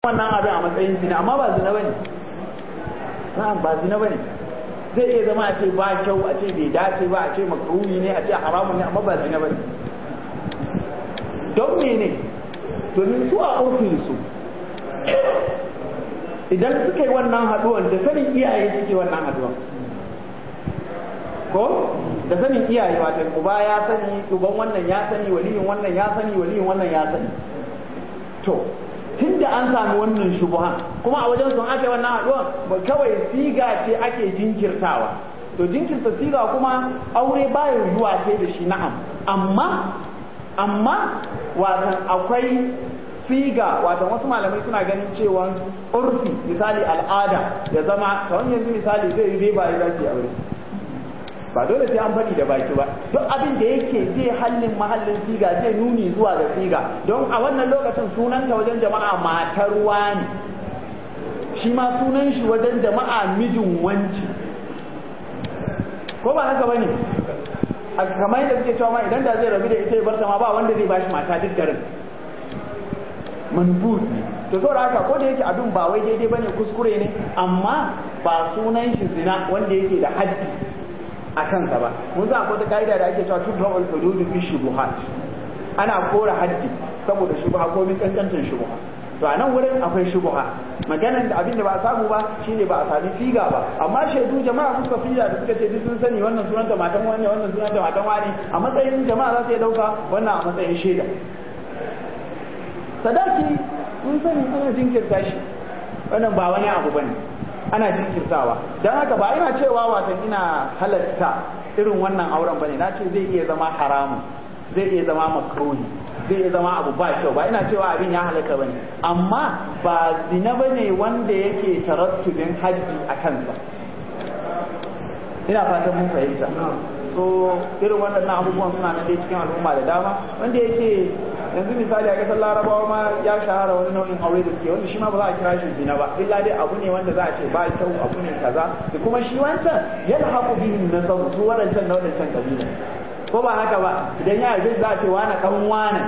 wannan abin a matsayin zina amma ba zina bane na'am ba zina bane zai iya zama a ce ba kyau a ce bai dace ba a ce makruhi ne a ce haramun ne amma ba zina bane don mene domin su a ofin su idan suka yi wannan haduwan da sanin iyaye suke wannan haduwan ko da sanin iyaye wata uba ya sani uban wannan ya sani waliyin wannan ya sani waliyin wannan ya sani to tun da an sami wannan shubuhan kuma a wajen sun aka wannan haduwan kawai siga ce ake jinkirtawa to jinkirta siga kuma aure bayan zuwa ce da shi na'am amma amma watan akwai siga watan wasu malamai suna ganin cewa urfi misali al'ada ya zama kamar yanzu misali zai yi ba ya dace aure ba dole sai an faɗi da baki ba duk abin da yake zai hallin mahallin siga zai nuni zuwa ga siga don a wannan lokacin sunanta wajen jama'a matar wani shi ma sunan shi wajen jama'a mijin wanci ko ba haka bane kamar yadda suke cewa ma idan da zai rabu da ita ya barta ma ba wanda zai bashi mata duk garin manbut to saboda haka ko da yake abin ba wai daidai bane kuskure ne amma ba sunan shi zina wanda yake da haddi a kansa ba mun san akwai ka'ida da ake cewa tudra'ul hududu fi shubuhat ana kora haddi saboda shubha ko min kankancin shubha to a nan wurin akwai shubha maganar da abin da ba a samu ba shine ba a sami figa ba amma shaidu jama'a suka figa da suka ce duk sun sani wannan sunanta matan wani wannan sunanta matan wani a matsayin jama'a za su iya dauka wannan a matsayin shaida sadaki mun sani ana jinkirta shi wannan ba wani abu bane ana jinkirtawa don haka ba ina cewa watan ina halatta irin wannan auren bane na ce zai iya zama haramun zai iya zama makruhi zai iya zama abu ba kyau ba ina cewa abin ya halatta bane amma ba zina bane wanda yake tarattubin haji a kansa ina fatan mun fahimta so irin waɗannan abubuwan suna nan dai cikin al'umma da dama wanda yake yanzu misali a ƙasar larabawa ma ya shahara wani nau'in aure da suke wanda shi ma ba za a kira shi zina ba illa dai abu ne wanda za a ce ba kyau abu ne kaza da kuma shi wancan yana haƙu bihin na sau su waɗancan na waɗancan kabila ko ba haka ba idan ya yi za a ce wani ɗan wani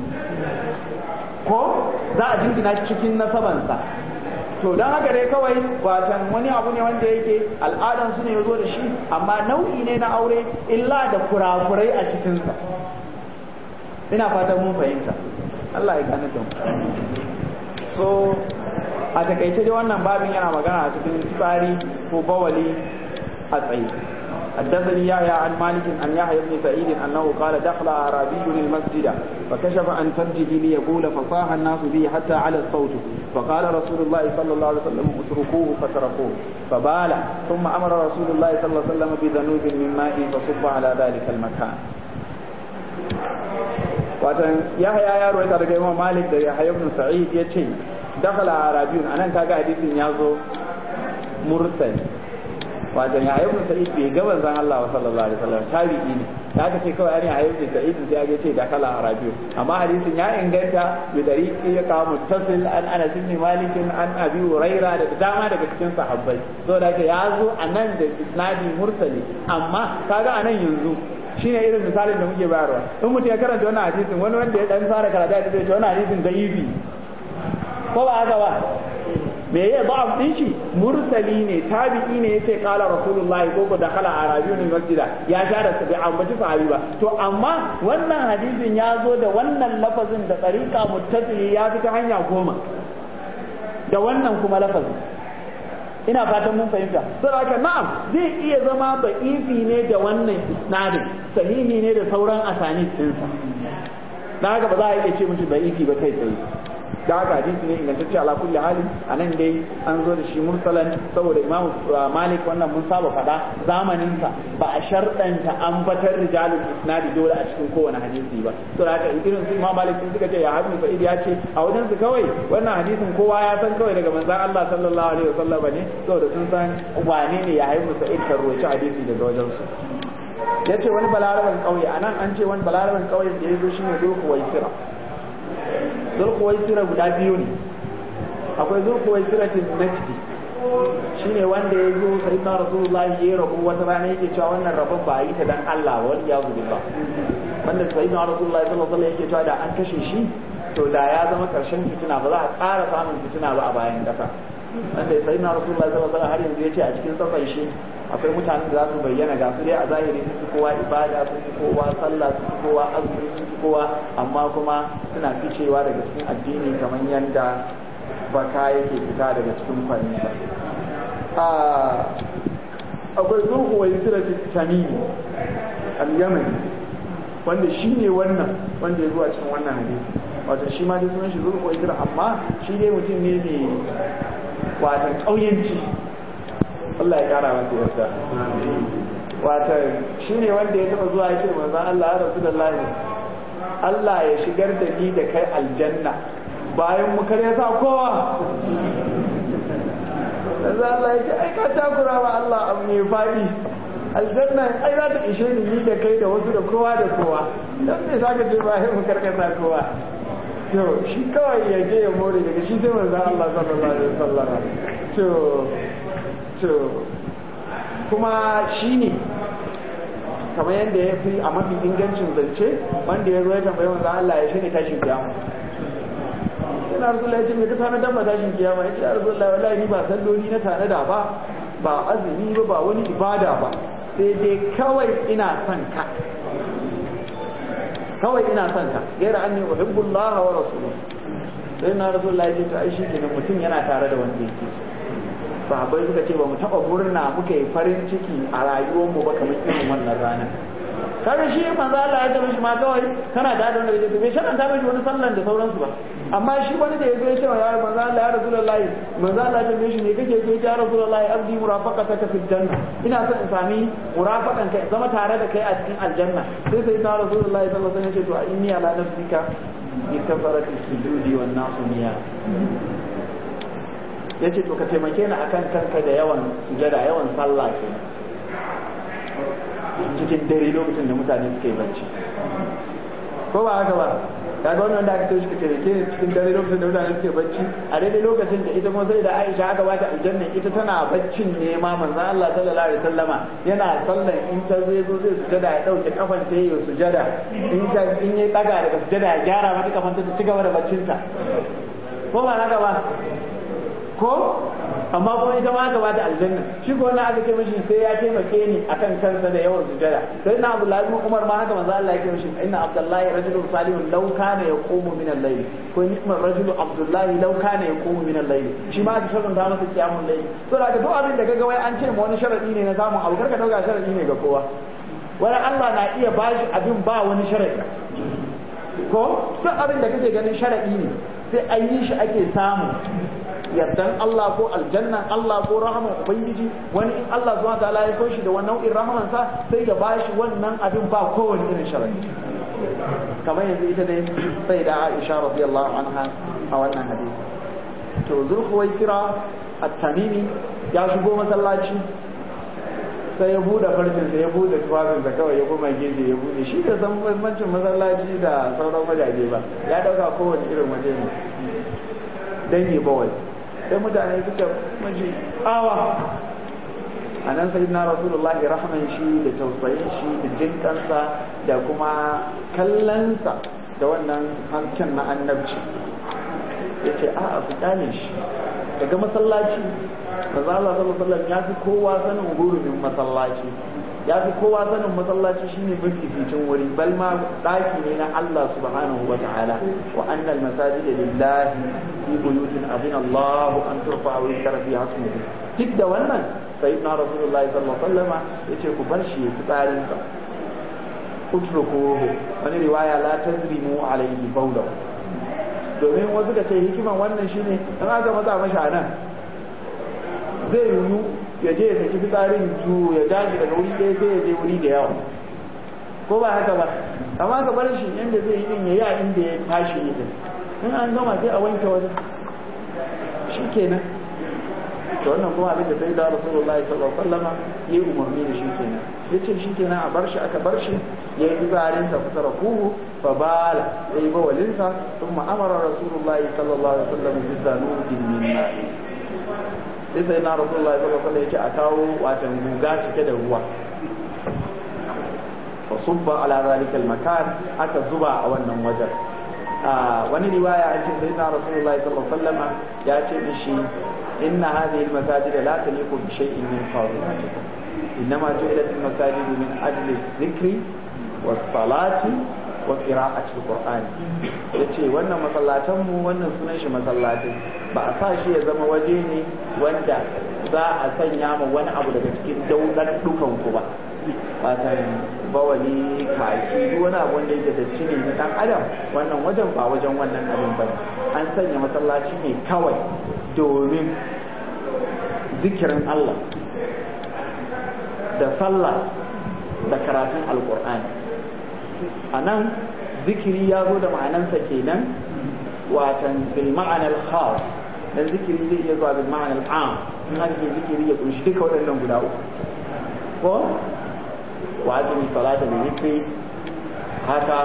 ko za a jingina cikin nasabansa to don haka dai kawai watan wani abu ne wanda yake al'adan su ne ya zo da shi amma nau'i ne na aure illa da kurakurai a cikinsa ina fatan mun fahimta Allah ya gane don so a takaice dai wannan babin yana magana a cikin tsari ko bawali a tsaye حدثني يحيى عن مالك عن يحيى بن سعيد انه قال دخل اعرابي المسجد فكشف عن فرجه ليقول فصاح الناس به حتى على الصوت فقال رسول الله صلى الله عليه وسلم اتركوه فتركوه فبال ثم امر رسول الله صلى الله عليه وسلم بذنوب من ماء فصب على ذلك المكان watan yahya ya rawaita daga imam malik da yahya ibn sa'id yace dakhala arabiyun anan kaga hadisin ya zo mursal wato ya ayyukan sa'id bai ga manzon Allah sallallahu alaihi wasallam tabi'i ne da aka ce kawai an ayyukan sa'id sai ya ce da kala arabiyo amma hadisin ya inganta bi dariqi ya kawo muttasil an Anas ibn Malik an Abi Huraira da dama daga cikin sahabbai so da ya zo anan da isnadi mursali amma kaga anan yanzu shine irin misalin da muke bayarwa in mutum ya karanta wannan hadisin wani wanda ya dan fara karatu da ce wannan hadisin da'ifi ko ba haka ba me ya ba'af din shi mursali ne tabi'i ne yace qala rasulullahi ko ko dakhala arabiyun masjida ya share su bi ambaci sahabi ba to amma wannan hadisin ya zo da wannan lafazin da tariqa muttasili ya fita hanya goma da wannan kuma lafazin ina fatan mun fahimta saboda na'am zai iya zama ba'ifi ne da wannan isnadin sahihi ne da sauran asanid ɗinsa da haka ba za a iya ce mishi ba'ifi ba kai tsaye da haka hadisi ne ingantacce ala kulli hali anan dai an zo da shi mursalan saboda imamu malik wannan mun saba faɗa zamanin sa ba a sharɗanta an batar rijalul isnadi dole a cikin kowane hadisi ba to haka irin su imamu malik sun suka ce ya habu sa'id ya ce a wajen su kawai wannan hadisin kowa ya san kawai daga manzon Allah sallallahu alaihi wasallam ne saboda sun san wane ne ya haifu sa'id kan roci hadisi daga wajen su ya ce wani balaraban ƙauye a nan an ce wani balaraban ƙauye da ya zo shi ne zulkuwaisira zulkuwaisira guda biyu ne akwai zulkuwaisira tin najdi shi ne wanda ya zo sai na rasulullahi ya yi rabu wata rana yake cewa wannan rabon ba a yi ta dan Allah wa ya gudu ba wanda sai na rasulullahi sallallahu alaihi yake cewa da an kashe shi to da ya zama karshen fitina ba za a ƙara samun fitina ba a bayan ƙasa wanda sai na rasulullahi sallallahu alaihi har yanzu yace a cikin safan shi akwai mutanen da za su bayyana ga su dai a zahiri sun fi kowa ibada sun fi kowa sallah sun fi kowa azumi sun fi kowa amma kuma suna ficewa daga cikin addini kamar yadda baka yake fita daga cikin kwanni ba akwai zurhu wa yusra tamimi al-yamani wanda shi ne wannan wanda ya zuwa cikin wannan hadisi wato shi ma dai sunan shi zurhu wa yusra amma shi dai mutum ne mai wato ƙauyenci Allah ya kara masa yarda wato shi ne wanda ya taba zuwa ya ce manzon Allah ya rasulullahi Allah ya shigar da ni da kai aljanna bayan mu kare sa kowa yanzu Allah ya ce ai ka takura wa Allah abu mai faɗi aljanna ai za ta ishe ni ni da kai da wasu da kowa da kowa dan me za ka ce bayan mu karkasa kowa to shi kawai ya je ya more daga shi sai manzo Allah sallallahu alaihi wasallam to to kuma shi ne kamar yadda ya fi a mafi ingancin zance wanda ya zo ya tambayi manzo Allah ya shine tashin kiyama ina rasulullah ya ce me ka tana dan tashin kiyama ya ce rasulullah wallahi ni ba salloli na tana da ba ba azumi ba ba wani ibada ba sai dai kawai ina son ka kawai ina son ka gaira anni uhibbullaha wa rasuluhu sai na rasulullah ya ce to ai shi kenan mutum yana tare da wanda yake sahabbai suka ce ba mu taba murna muka yi farin ciki a rayuwar mu ba kamar irin wannan ranar kaga shi manzo Allah ya tabbata ma kawai kana da da wanda yake bai sharan ta miji wani sallan da sauransu ba amma shi wani da yazo ya ce ya manzo Allah ya rasulullahi manzo Allah ya tambaye shi ne kake ce ya rasulullahi abdi murafaqataka fil janna ina son in sami murafaqan kai zama tare da kai a cikin aljanna sai sai ta rasulullahi sallallahu alaihi wasallam ya ce to inni ala nafsika bi kafarati sujudi wan nasu niya yace to ka taimake ni akan kanka da yawan sujada yawan sallah kenan cikin dare lokacin da mutane suke bacci ko ba haka ba kaga wannan da aka tashi kake rike cikin dare lokacin da mutane suke bacci a daidai lokacin da ita kuma sai da Aisha aka bata aljanna ita tana baccin ne ma manzo Allah sallallahu alaihi wasallama yana sallan in ta zai zo zai sujada ya dauke kafan ta yi sujada in ta in ya daga daga sujada ya gyara mata kafan ta ci gaba da baccin ta ko ba haka ba ko amma kuma ita ma aka bata aljanna shi ko wannan aka ce mishi sai ya taimake ni akan kansa da yawan sujada sai na Abdullahi ibn Umar ma haka manzo Allah ya ce mishi inna Abdullahi rajulun salihun law kana yaqumu min al-layl ko ni'mar rajulu Abdullahi law kana yaqumu min al-layl shi ma aka shirin da masa kiyamul layl to da duk abin da kaga wai an ce ma wani sharadi ne na samun abu karka dauka sharadi ne ga kowa wani Allah na iya bashi abin ba wani sharadi ko duk abin da kake ganin sharadi ne sai an yi shi ake samu yardan Allah ko aljannan Allah ko rahaman ubangiji wani in Allah zuwa ta'ala ya so shi da wannan nau'in rahaman sa sai ya bashi wannan abin ba kowane irin sharadi kamar yanzu ita dai sai da Aisha radiyallahu anha a wannan hadisi to zulhuwaisira at-tamimi ya shigo masallaci sai ya bude farcin sa ya bude tufafin sa kawai ya kuma gefe ya bude shi da san bambancin masallaci da sauran wajaje ba ya dauka kowane irin waje ne dan yi bawai sai mutane suka maji awa a nan sai na rasulullah ya rahman shi da tausayin shi da jinkansa da kuma kallonsa da wannan hankin na annabci ya ce a a fitane shi daga masallaci maza Allah sallallahu alaihi ya fi kowa sanin gurumin masallaci ya fi kowa sanin masallaci shine mafificin wuri bal ma daki ne na Allah subhanahu wa ta'ala wa annal masajida lillahi fi buyutin adina Allah an turfa wa yuzkara fiha ismuhu duk da wannan sayyidina rasulullahi sallallahu alaihi wasallam yace ku bar shi ya tsarin sa utrukuhu wani riwaya la tazrimu alaihi bawlahu domin wasu da ce hikiman wannan shine in aka maza mashi a nan zai yiwu ya je ya saki fitsarin su ya daji daga wuri ɗaya sai ya je wuri da yawa ko ba haka ba amma ka bar shi yanda zai yi din ya yi a inda ya tashi yi din in an gama sai a wanke wajen shi kenan to wannan kuma abin da sai da rasulullahi sallallahu alaihi wasallama ya yi umarni da shi kenan ya ce shi kenan a bar shi aka bar shi ya yi fitsarin sa kusa kuhu fa bala ya yi bawalinsa sun ma'amara rasulullahi sallallahu alaihi wasallam bi zanubin min ma'i sai sai na rasulullahi sallallahu alaihi wasallam a kawo watan guga cike da ruwa fa subba ala zalika makan aka zuba a wannan wajen wani riwaya an ce sayyidina rasulullahi sallallahu alaihi wasallam ya ce mishi inna hadhihi almasajid la taliqu bi shay'in min fadilatikum innama ju'ilat almasajid min ajli dhikri was salati wa qira'ati alqur'ani yace wannan masallatan mu wannan sunan shi masallatai ba a sa shi ya zama waje ne wanda za a sanya ma wani abu daga cikin daudar dukan ku ba fatan bawali kaki duk wani abu wanda yake da ne na dan adam wannan wajen ba wajen wannan abin ba an sanya masallaci ne kawai domin zikirin Allah da sallah da karatun alkur'ani a nan zikiri ya zo da ma'anansa kenan watan bil ma'anar khas dan zikiri zai iya zuwa bil ma'anar am in aka ce zikiri ya kunshi duka waɗannan guda uku ko wa azumi salata da zikri haka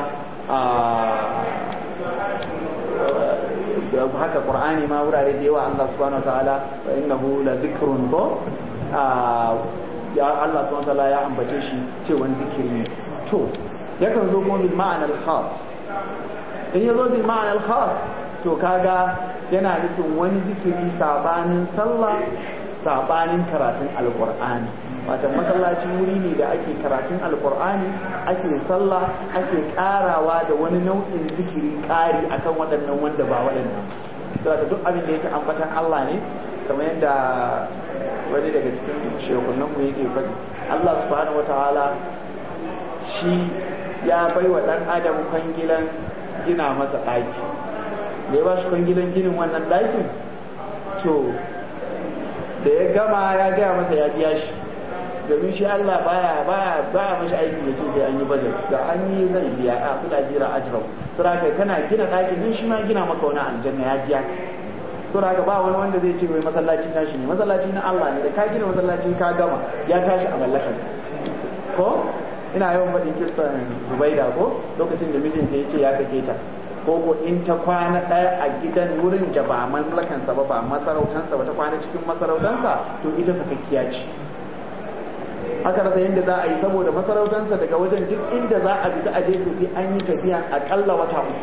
haka qur'ani ma wurare da yawa Allah subhanahu wataala wa innahu la zikrun ko ya Allah subhanahu wataala ya ambace shi cewa zikiri ne to yakan zo kuma bil ma'ana al khas in yazo bil ma'ana al khas to kaga yana nufin wani zikiri sabanin sallah sabanin karatun alqur'ani wato masallaci wuri ne da ake karatun alkur'ani ake sallah ake karawa da wani nau'in zikiri kari akan waɗannan wanda ba waɗannan saboda duk abin da yake ambatan Allah ne kamar yadda wani daga cikin shekunan mu yake faɗi Allah subhanahu wataala shi ya bai wa ɗan adam kwangilan gina masa ɗaki da ya ba shi kwangilan ginin wannan ɗakin to da ya gama ya gaya masa ya biya shi domin shi Allah baya baya baya mashi aiki da sai an yi budget da an yi zai biya a kuɗa jira ajrau sura kai kana gina ɗakin din shi ma gina maka wani aljanna ya biya sura ka ba wani wanda zai ce wai masallaci tashi ne masallaci na Allah ne da ka gina masallaci ka gama ya tashi a mallakar ko ina yawan faɗin kissan Zubaida ko lokacin da mijinta ya ce ya kake ta ko ko in ta kwana ɗaya a gidan wurin da ba mallakansa ba ba masarautansa ba ta kwana cikin masarautansa to ita sakakkiya ce aka rasa yadda za a yi saboda masarautansa daga wajen duk inda za a fita a je su sai an yi tafiya akalla wata uku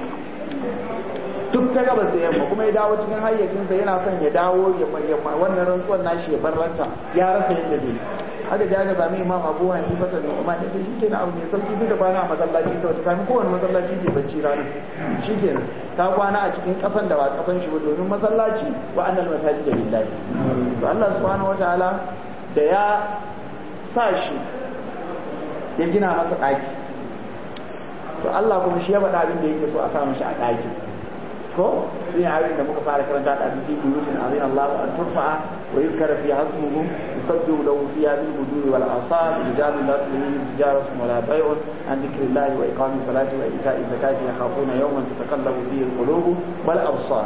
duk ta gabas da yamma kuma ya dawo cikin hayyacinsa yana son ya dawo ya wannan rantsuwar nashi ya bar ranta ya rasa yadda zai haka da aka sami imam abu hanifa da umma ne shi ke na abu ne sauki duk da kwana a masallaci ta wata kami kowane masallaci ke bacci rana shi ke ta kwana a cikin kasan da ba kasan shi ba domin masallaci wa annal masajid lillahi to Allah subhanahu wataala da ya sa shi ya gina masa ɗaki to Allah kuma shi ya faɗa abin da yake so a sa mishi a ɗaki ko shi ne abin da muka fara karanta da abin cikin buyutin azin Allah an turfa'a wa yuzkara fi hasmuhu yusabbihu lahu fiha bil huduri wal asar rijalun la tulhihim tijaratun wala bay'un an dhikrillahi wa iqamis salati wa ita'i zakati yakhafuna yawman tatakallabu fihi al qulub wal absar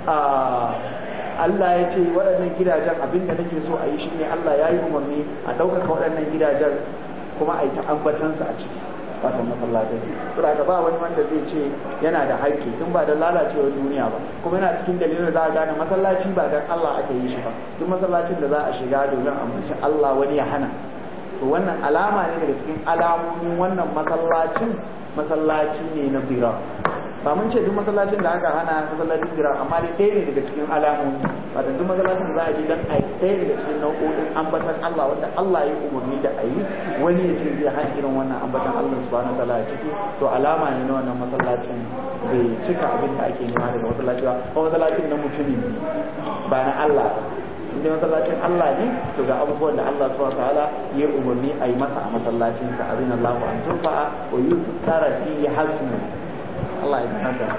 Allah ya ce waɗannan gidajen abin da nake so a yi shi ne Allah ya yi umarni a ɗaukaka waɗannan gidajen kuma a yi ta ambatansa a ciki wato masallatai saboda ka ba wani wanda zai ce yana da haƙƙi tun ba da lalacewar duniya ba kuma yana cikin dalilin da za a gane masallaci ba dan Allah aka yi shi ba duk masallacin da za a shiga domin ambaci Allah wani ya hana to wannan alama ne daga cikin alamomin wannan masallacin masallaci ne na bira ba mun ce duk masallacin da aka hana masallacin bira amma dai ɗaya ne daga cikin alamomi wato duk masallacin za a ji dan a ɗaya daga cikin nau'o'in ambatan Allah wanda Allah ya umarni da a yi wani ya ce zai hana irin wannan ambatan Allah subhanahu wa ta'ala a ciki to alama ne na wannan masallacin bai cika abin da ake nema daga masallaci ba ko masallacin na mutumi ba na Allah ba inda masallacin Allah ne to ga abubuwan da Allah subhanahu wa ta'ala ya umarni a yi masa a masallacin sa abin Allah an turfa'a wa yuzkara fi hasmu Allah ya haka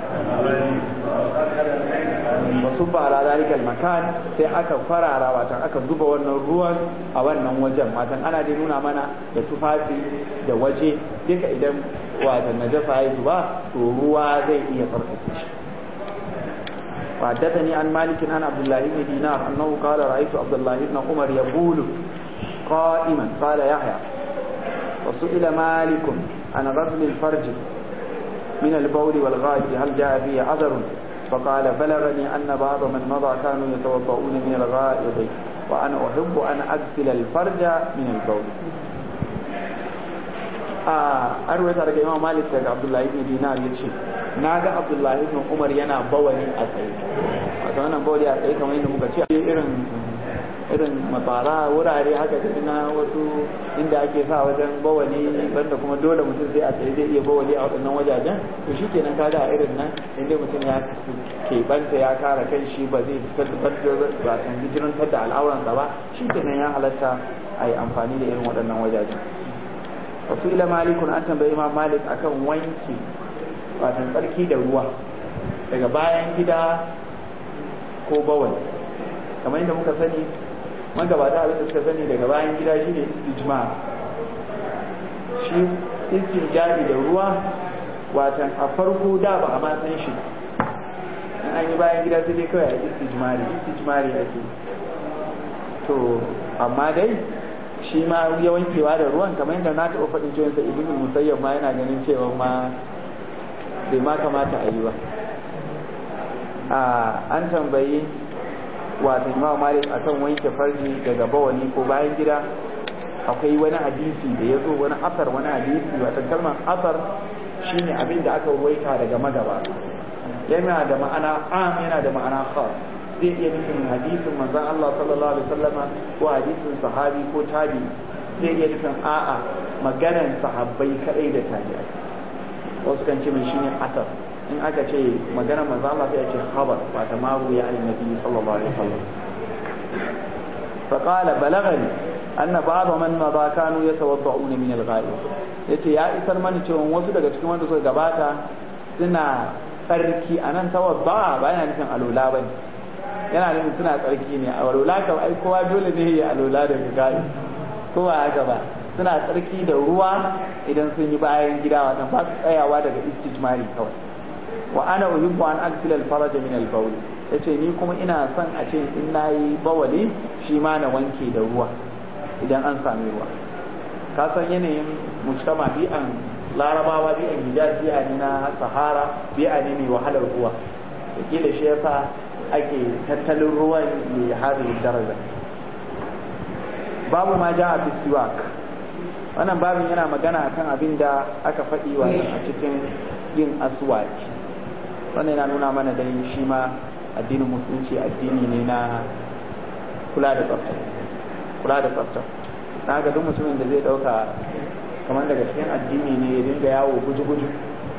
wasu ba ala zalikal makan sai aka farara watan aka zuba wannan ruwan a wannan wajen watan ana dai nuna mana da tufafi da waje duka idan watan najasa ya zuba to ruwa zai iya farfasa shi وحدثني عن مالك عن عبد الله بن دينار انه قال رايت عبد الله بن عمر يقول قائما قال يحيى وسئل مالك عن غسل الفرج من البول والغائط هل جاء فيه عذر فقال بلغني أن بعض من مضى كانوا يتوضؤون من الغائط وأنا أحب أن أغسل الفرج من البول an ruwaita daga imam malik daga abdullahi ibn dinar ya ce na ga abdullahi ibn umar yana bawali a tsaye wato wannan bawali a tsaye kamar yadda muka ce irin irin mafara wurare haka da na wasu inda ake sa wajen bawali banda kuma dole mutum sai a tsaye zai iya bawali a waɗannan wajajen to shi kenan kaga a irin nan inda mutum ya keɓanta ya kare kan shi ba zai tabbatar ba san hijirantar da al'auransa ba shi kenan ya halatta a yi amfani da irin waɗannan wajajen wasu ila malikun an tambayi imam malik akan wanki watan tsarki da ruwa daga bayan gida ko bawali kamar yadda muka sani magabata abin da suka sani daga bayan gida shi ne istijma shi istijari da ruwa watan a farko da ba a ma san shi in an yi bayan gida sai dai kawai a istijmari istijmari ake to amma dai shi ma ya wankewa da ruwan kamar yadda na taɓa faɗin cewa sa ibn musayyab ma yana ganin cewa ma bai ma kamata a yi ba an tambayi wato imam malik akan wanke farji daga bawani ko bayan gida akwai wani hadisi da ya zo wani asar wani hadisi wata kalmar asar shine abin da aka waita daga magaba yana da ma'ana am yana da ma'ana khas zai iya nufin hadisin manzon Allah sallallahu alaihi wasallama ko hadisin sahabi ko tabi zai iya nufin a'a maganan sahabbai kadai da tabi'ai wasu kan ce mai shine asar in aka ce magana manzo Allah sai ya ce khabar ba ta maru ya annabi sallallahu alaihi wasallam fa qala balagani anna ba'd man madha kanu yatawadda'una min al-ghaib yace ya isar mani cewa wasu daga cikin wanda suka gabata suna tsarki anan tawadda ba yana nufin alula bane yana nufin suna tsarki ne a alula kam ai kowa dole ne ya alula daga ghaib ko ba haka ba suna tsarki da ruwa idan sun yi bayan gida watan ba su tsayawa daga istijmari kawai wa ana uhibbu an aghsila al-faraj min al-bawl yace ni kuma ina son a ce in nayi bawali shi ma na wanke da ruwa idan an sami ruwa ka san yanayin mujtama bi'an larabawa bi'an hijaz bi'a ne na sahara bi'a ne mai wahalar ruwa kila shi yasa ake tattalin ruwan mai hadin daraja babu ma ja'a fi siwak wannan babin yana magana akan abin da aka faɗi wa a cikin yin aswaki wannan yana nuna mana dai shi ma addinin musulunci addini ne na kula da tsafta kula da tsafta na ga duk mutumin da zai dauka kamar daga cikin addini ne ya dinga yawo guji-guji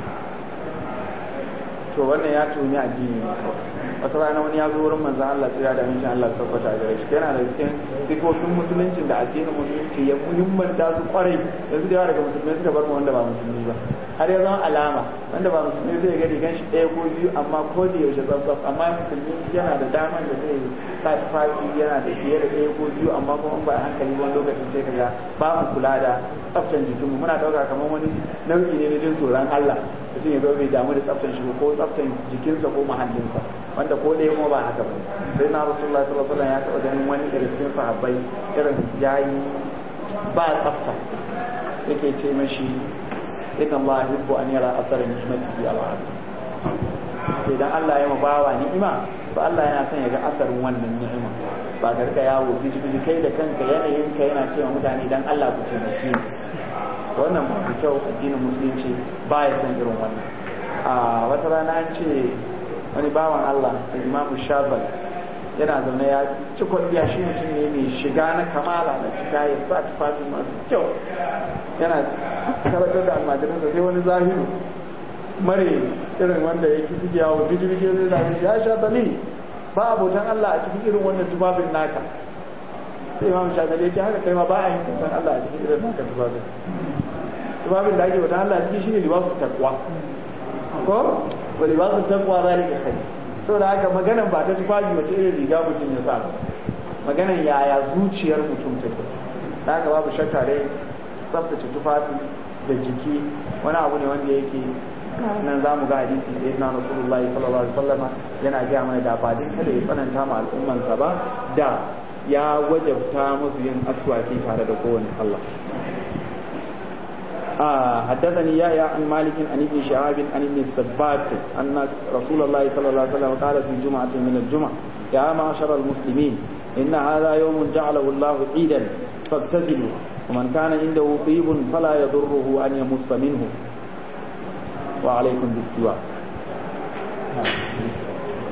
to wannan ya tuni addini ne wata rana wani ya zo wurin manzan Allah tsira da amincin Allah tabbata gare shi yana da cikin sifofin musuluncin da addinin musulunci ya muhimmanta su kwarai yanzu da yawa daga musulmai suka bar mu wanda ba musulmi ba har ya zama alama wanda ba musulmi zai ga rigan shi ɗaya ko biyu amma ko da yaushe tsaf amma musulmi yana da daman da zai sa tufafi yana da fiye da ɗaya ko biyu amma kuma ba a hankali wani lokacin sai kaga ba mu kula da tsaftan jikinmu muna ɗauka kamar wani nau'i ne na jin tsoron Allah mutum ya zo bai damu da tsaftan shi ko tsaftan jikinsa ko mahallinsa wanda ko ɗaya kuma ba haka ba sai na rasulullah sallallahu alaihi wasallam ya taɓa ganin wani irin cikin sahabbai irin yayi ba tsafta yake ce mashi inna Allah yuhibbu an yara asara ni'matihi ala abdi idan Allah ya bawa ni'ima to Allah yana son ya ga asarin wannan ni'ima ba ka rika yawo biji kai da kanka yanayin ka yana cewa mutane dan Allah ku taimake ni wannan ba su kyau addinin musulunci ba ya san irin wannan a wata rana an ce wani bawan Allah imamu shabal yana zaune ya ci kwalliya shi mutum ne mai shiga na kamala na cika ya sa tufafi masu kyau yana karatar da almajirin da sai wani zahiru mare irin wanda ya ki suke yawo biji biji zai zafi ya sha bali ba abotan Allah a cikin irin wannan tufafin naka sai imam shagali ya ce haka kai ma ba a yin kusan Allah a cikin irin naka tufafin tufafin da ake wata Allah a cikin shi ne libasu takwa ko wa libasu takwa zalika khair saboda haka maganan ba ta tufafi wace irin riga mutum ya sa maganan yaya zuciyar mutum take da haka babu shakka dai tsaftace tufafi da jiki wani abu ne wanda yake nan za mu ga hadisi da yana rasulullahi sallallahu alaihi wasallama yana gaya mana da ba din kada ya tsananta ma al'ummansa ba da ya wajabta musu yin aswaki tare da kowane Allah آه حدثني يحيى عن مالك عن ابن شهاب عن ابن السباك أن رسول الله صلى الله عليه وسلم قال في جمعة من الجمع يا معشر المسلمين إن هذا يوم جعله الله عيدا فاغتسلوا ومن كان عنده طيب فلا يضره أن يمص منه وعليكم بالسواك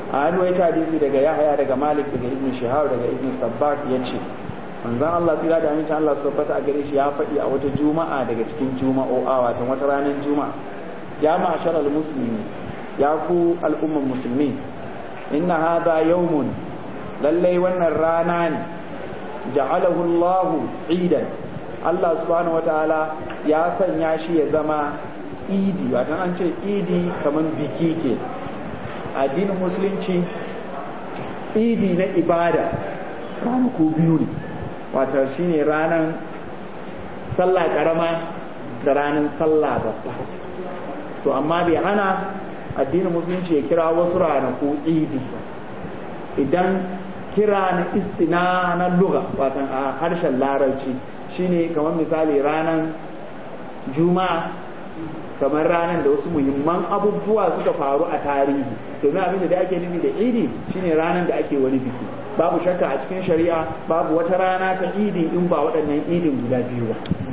a hannu ya hadisi daga yahaya daga malik daga ibn shihab daga ibn sabbak ya ce manzon Allah tsira da amincin Allah su tabbata a gare shi ya faɗi a wata juma'a daga cikin juma'o'a wato wata ranar juma'a ya ma'ashar al-muslimi ya ku al'umman musulmi inna hadha yawmun lallai wannan rana ne ja'alahu Allah idan Allah subhanahu wataala ya sanya shi ya zama idi wato an ce idi kaman biki ke addinin musulunci idi na ibada ranaku biyu ne wato shine ranar sallah karama da ranar sallah babba to amma bai hana addinin musulunci ya kira wasu ranaku idi idan kira na istina na luga wato a harshen larabci shine kamar misali ranar juma'a kamar ranar da wasu muhimman abubuwa suka faru a tarihi domin abin da ake nufi da idi shine ranar da ake wani biki babu shakka a cikin shari'a babu wata rana ta idi in ba waɗannan idin guda biyu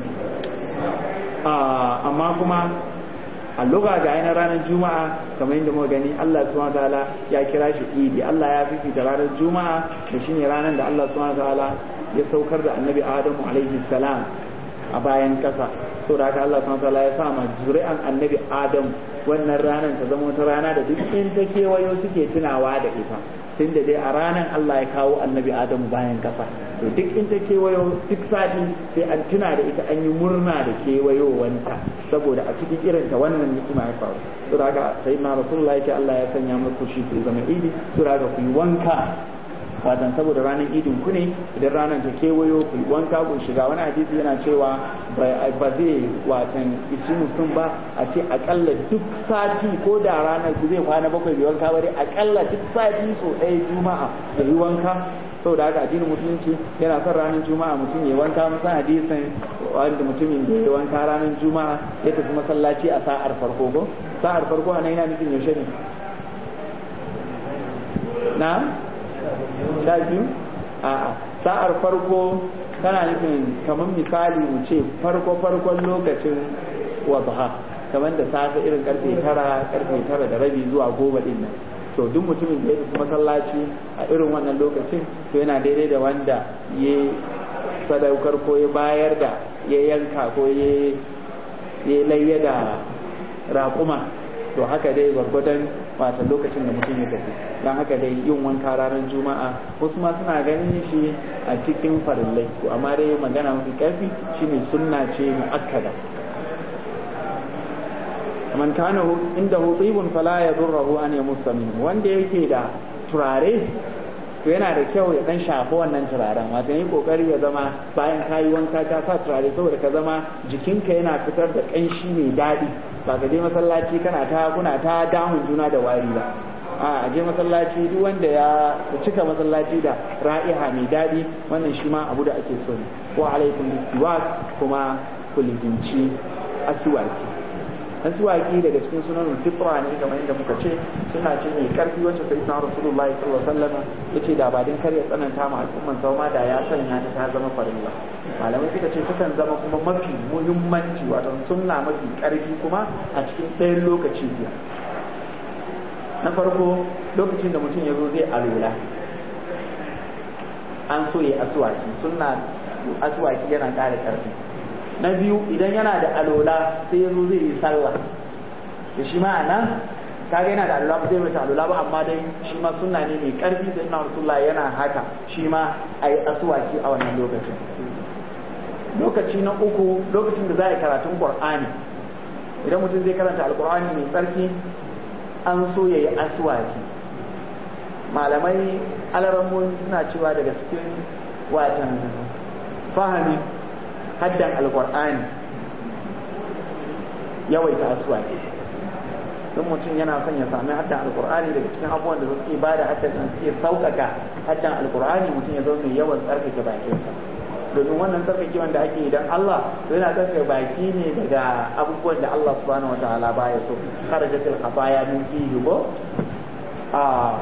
ba amma kuma a luga ga yana ranar juma'a kamar yadda muka gani Allah subhanahu ta'ala ya kira shi idi Allah ya fifita ranar juma'a da shine ranar da Allah subhanahu ta'ala ya saukar da annabi Adamu alaihi salam a bayan kasa so da haka Allah subhanahu ta'ala ya sa ma zuri'an annabi Adamu wannan ranar ta zama wata rana da duk in ta kewayo suke tunawa da ita tun da dai a ranar Allah ya kawo annabi Adamu bayan kasa to duk in ta kewayo duk sati sai an tuna da ita an yi murna da kewayowanta saboda a cikin irin ta wannan ni'ima ya faru to da haka sai na rasulullahi yake Allah ya sanya muku shi ku zama idi to da haka ku yi wanka watan saboda ranar idin ku ne idan ranar ta kewayo ku yi wanka ku shiga wani hadisi yana cewa ba zai watan isi mutum ba a ce akalla duk sati ko da ranar ku zai kwana bakwai bai wanka ba dai akalla duk sati so ɗaya juma'a da yi wanka saboda haka addinin musulunci yana son ranar juma'a mutum ya wanka musan hadisin wanda mutumin da ya wanka ranar juma'a ya tafi masallaci a sa'ar farko ko sa'ar farko a nan yana nufin yaushe ne na sha biyu a'a sa'ar farko tana nufin kamar misali mu ce farko farkon lokacin wadha kamar da safe irin karfe tara karfe tara da rabi zuwa goma din nan to duk mutumin da ya tafi masallaci a irin wannan lokacin to yana daidai da wanda ya sadaukar ko ya bayar da ya yanka ko ya layya da raƙuma to haka dai gwargwadon wata lokacin da mutum ya tafi don haka dai yin wanka ranar juma'a wasu ma suna ganin shi a cikin farillai to amma dai magana mafi karfi shine sunna ce mu'akkada man kana inda hutibun fala ya durrahu an yamussa min wanda yake da turare to yana da kyau ya dan shafi wannan turaren wato yi kokari ya zama bayan kayi wanka ka sa turare saboda ka zama jikinka yana fitar da kanshi mai daɗi ba ka je masallaci kana ta kuna ta damun juna da wari ba a je masallaci duk wanda ya cika masallaci da ra'iha mai daɗi wannan shi ma abu da ake so ne wa alaikum bisiwak kuma kuliginci asuwaki asuwaki daga cikin sunan fitra ne kamar yadda muka ce suna ce mai karfi wacce sai na rasulullahi sallallahu alaihi wasallam yace da ba din kar ya tsananta ma al'umman sauma da ya sanya ta ta zama farilla malamai suka ce takan zama kuma mafi muhimmanci wato sunna mafi karfi kuma a cikin ɗayan lokaci biyu na farko lokacin da mutum ya zo zai alula an so ya asuwaki sunna asuwaki yana ƙara ƙarfi na biyu idan yana da alola sai ya zo zai yi sallah da shi ma nan kaga yana da alola ba zai mata alola ba amma dai shi ma sunna ne mai ƙarfi sai na rasulullah yana haka shi ma a yi asuwaki a wannan lokacin lokaci na uku lokacin da za a yi karatun qur'ani idan mutum zai karanta alqur'ani mai tsarki an so ya yi asuwaki malamai alarammomi suna cewa daga cikin watan fahimi haddan alkur'ani yawaita asuwaki don mutum yana son ya sami haddan alkur'ani daga cikin abubuwan da suke ba da haddan nan suke sauƙaƙa haddan alkur'ani mutum ya zo mai yawan tsarkake bakinsa domin wannan tsarkakewan da ake idan Allah to yana tsarkake baki ne daga abubuwan da Allah subhanahu wa ta'ala baya so kharajatil khataya min fihi go a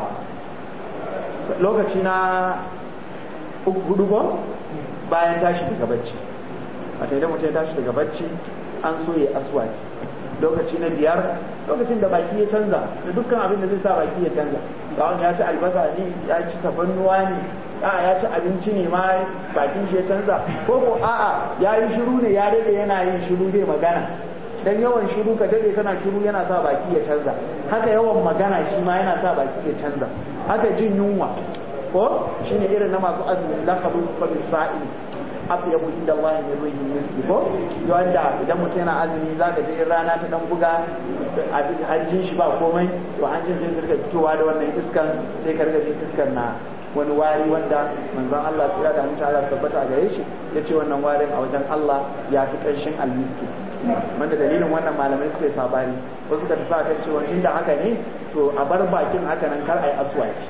lokaci na hudu go bayan tashi daga bacci a idan mutum ya tashi daga bacci an so ya aswaki lokaci na biyar lokacin da baki ya canza da dukkan abin da zai sa baki ya canza ga wani ya ci albasa ne ya ci tafannuwa ne a'a ya ci abinci ne ma bakin shi ya canza ko ko a'a ya yi shiru ne ya dade yana yin shiru zai magana dan yawan shiru ka dade kana shiru yana sa baki ya canza haka yawan magana shi ma yana sa baki ya canza haka jin yunwa ko shine irin na masu azumin laqabu fa bisa'il afyabu inda Allah ne ruhi miski ko wanda idan mutum yana azumi za ka je rana ta dan buga hanjin shi ba komai to hanjin sai ka fitowa da wannan iskan sai ka riga jin iskan na wani wari wanda manzon Allah ya da mutum Allah tabbata a gare shi yace wannan warin a wajen Allah ya fi kanshin almiski wanda dalilin wannan malamai suka yi sabani wasu ka tafi kan cewa inda haka ne to a bar bakin haka nan kar a yi aswaki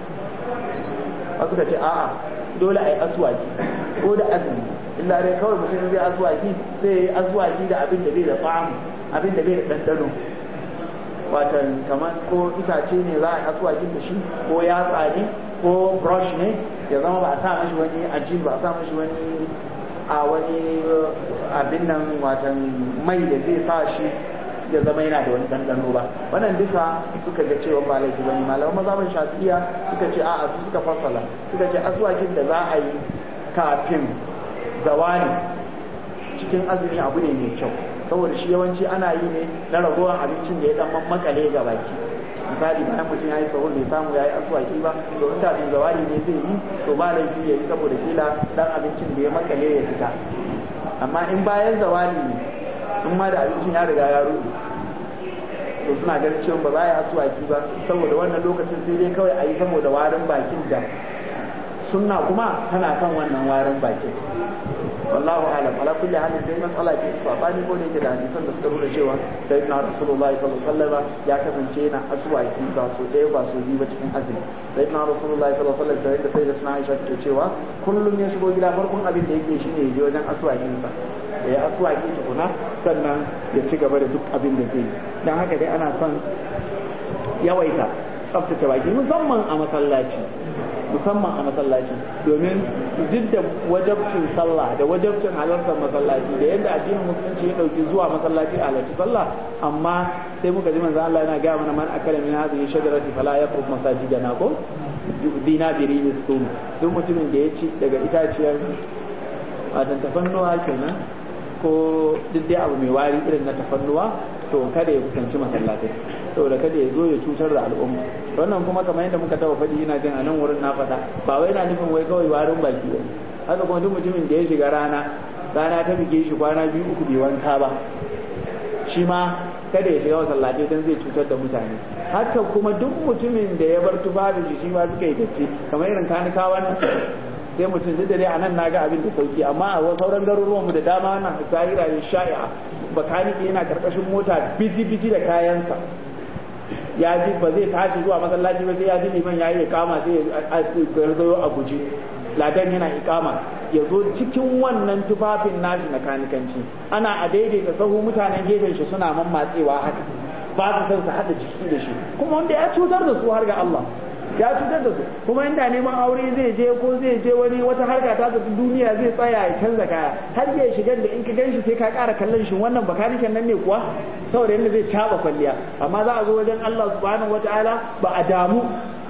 wasu ka ce a'a dole a yi aswaki ko da azumi illa dai kawai mutum zai aswaki sai ya yi aswaki da abin da bai da tsamu abin da bai da ɗanɗano watan kamar ko itace ne za a yi aswaki da shi ko yatsa ne ko brush ne ya zama ba a sa mashi wani ajin ba a sa mashi wani a wani abin nan watan mai da zai sa shi ya zama yana da wani ɗanɗano ba wannan duka suka ga cewa ba laifi bane malaman mazhaban shafi'iya suka ce a'a su suka fassala suka ce aswakin da za a yi kafin zawali cikin azumi abu ne mai kyau saboda shi yawanci ana yi ne na ragowar abincin da ya dan makale ga baki misali bayan mutum ya yi sahur bai samu ya yi aswaki ba to in kafin zawali ne zai yi to ba laifi ya yi saboda kila dan abincin da ya makale ya fita amma in bayan zawali ne in ma da abincin ya riga ya rufe to suna ganin cewa ba za a yi asuwaki ba saboda wannan lokacin sai dai kawai a yi saboda warin bakin da sunna kuma tana kan wannan warin bakin wallahu alam ala kulli halin dai matsala ce sabani ko da yake da hadisan da suka nuna cewa sai na rasulullahi sallallahu alaihi wasallam ya kasance yana asuwaki ba so ɗaya ba so biyu ba cikin azumi sai na rasulullahi sallallahu alaihi wasallam da sai da suna Aisha take cewa kullum ya shigo gida farkon abin da yake shine ya je wajen asuwakin sa ya yi asuwaki tukuna sannan ya ci gaba da duk abin da zai yi dan haka dai ana son yawaita tsaftace baki musamman a masallaci musamman a masallaci domin duk da wajabcin sallah da wajabcin halartar masallaci da yadda addinin musulunci ya dauki zuwa masallaci a halarci sallah amma sai muka ji manzo Allah yana ga mana man akala min hadhihi shajarati fala yaqrub masajidana ko dina bi rizqum duk mutumin da ya ci daga itaciyar wato tafannuwa kenan ko duk dai abu mai wari irin na tafannuwa to kada ya kusanci masallatai saboda kada ya zo ya cutar da al'umma wannan kuma kamar yadda muka taba faɗi ina jin a nan wurin na faɗa ba wai na nufin wai kawai warin baki ba haka kuma duk mutumin da ya shiga rana rana ta bige shi kwana biyu uku bai wanka ba shi ma kada ya shiga masallatai don zai cutar da mutane haka kuma duk mutumin da ya bar tufafin shi ma suka yi datti kamar irin kanikawan sai mutum duk da dai anan na ga abin da sauki amma a sauran garuruwan mu da dama na zahira ne sha'i'a bakaniki yana karkashin mota biji biji da kayansa ya ji ba zai tashi zuwa masallaci ba sai ya ji liman ya yi ikama sai ya garzayo a guji ladan yana ikama ya zo cikin wannan tufafin nashi na kanikanci ana a daidaita sahu mutanen gefen shi suna mammatsewa haka ba su san su haɗa jiki da shi kuma wanda ya cutar da su har ga Allah ya cutar da su kuma inda neman aure zai je ko zai je wani wata harka ta tafi duniya zai tsaya ya canza kaya har ya shigar da in ka ganshi sai ka ƙara kallon shi wannan bakaniken nan ne kuwa saboda yadda zai caba kwalliya amma za a zo wajen Allah subhanahu wataala ba a damu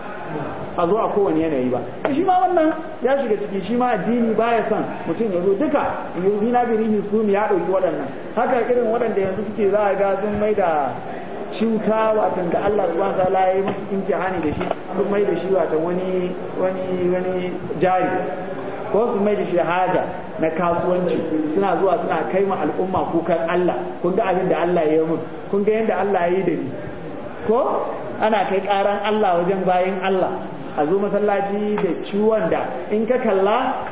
a zo a kowane yanayi ba shi ma wannan ya shiga ciki shi ma addini baya son mutum ya zo duka yanzu na birihi su ya ɗauki waɗannan haka irin waɗanda yanzu suke za a ga sun mai da cuta watan da Allah subhanahu wa ta'ala ya yi musu imtihani da shi sun mai da shi watan wani wani wani jari ko su mai da shi haja na kasuwanci suna zuwa suna kai ma al'umma kukan Allah kun ga abin da Allah ya yi mun kun ga yadda Allah ya yi da ni ko ana kai karan Allah wajen bayan Allah a zo masallaci da ciwon da in ka kalla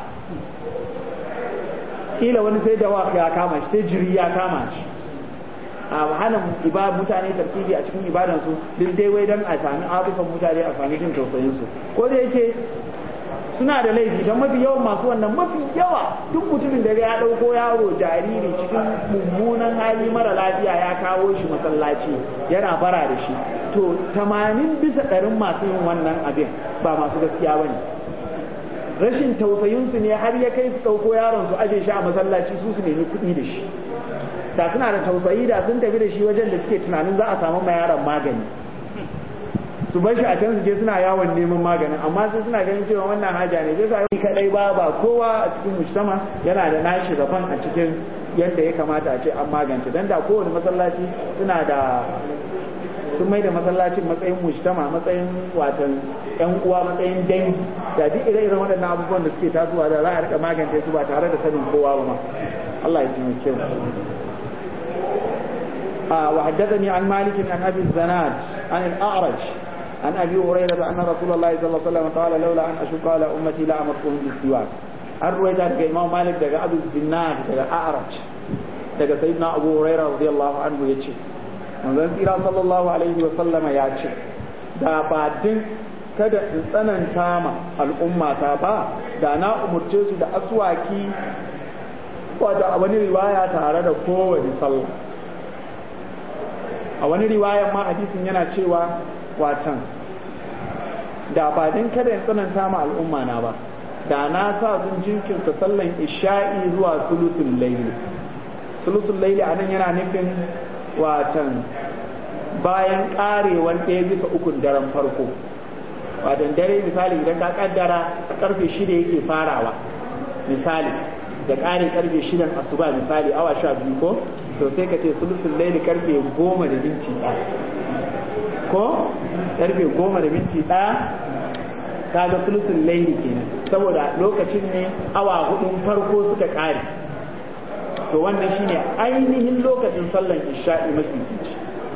kila wani sai da ya kama shi sai jiri ya kama shi a hana mutane tartibi a cikin ibadansu duk dai wai dan a sami arufan mutane a sami jin tausayin su ko da yake suna da laifi don mafi yawan masu wannan mafi yawa duk mutumin da ya ɗauko yaro jariri cikin mummunan hali mara lafiya ya kawo shi masallaci yana bara da shi to tamanin bisa ɗarin masu yin wannan abin ba masu gaskiya ba ne rashin tausayinsu ne har ya kai su ɗauko yaron su aje shi a masallaci su su nemi kuɗi da shi da suna da tausayi da sun tafi da shi wajen da suke tunanin za a samu ma yaron magani su bar shi a can su je suna yawon neman maganin amma sai suna ganin cewa wannan haja ne sai sa kadai ba ba kowa a cikin mujtama yana da nashi rabon a cikin yadda ya kamata a ce an magance dan da kowane masallaci suna da sun mai da masallacin matsayin mujtama matsayin watan yan uwa matsayin dangi da duk ire-iren waɗannan abubuwan da suke tasowa da za a rika magance su ba tare da sanin kowa ba ma Allah ya taimake mu وحدثني عن مالك عن ابي الزناد عن الاعرج عن ابي هريره ان رسول الله صلى الله عليه وسلم قال لولا ان اشق على امتي لامرتهم بالسواك an ruwaita daga imam malik daga abu zinad daga a'raj daga sayyidina abu huraira radiyallahu anhu yace manzon tsira sallallahu alaihi wa sallama ya ce da ba din kada in tsananta ma al'ummata ba da na umurce su da aswaki wato a wani riwaya tare da kowane sallah a wani riwayan ma hadisin yana cewa watan da ba din kada in tsananta ma al'umma na ba da na sa sun jinkirta sallan isha'i zuwa sulutul laili sulutul laili a nan yana nufin watan bayan karewan ɗaya bisa ukun daren farko watan dare misali idan ka kaddara karfe shida yake farawa misali da ƙare karfe shidan asuba misali awa sha biyu ko to sai ka ce sulusul laili karfe goma da minti ɗaya ko karfe goma da minti ɗaya kaga sulusul laili kenan saboda lokacin ne awa hudun farko suka kare to wannan shine ainihin lokacin sallan isha'i mafi fici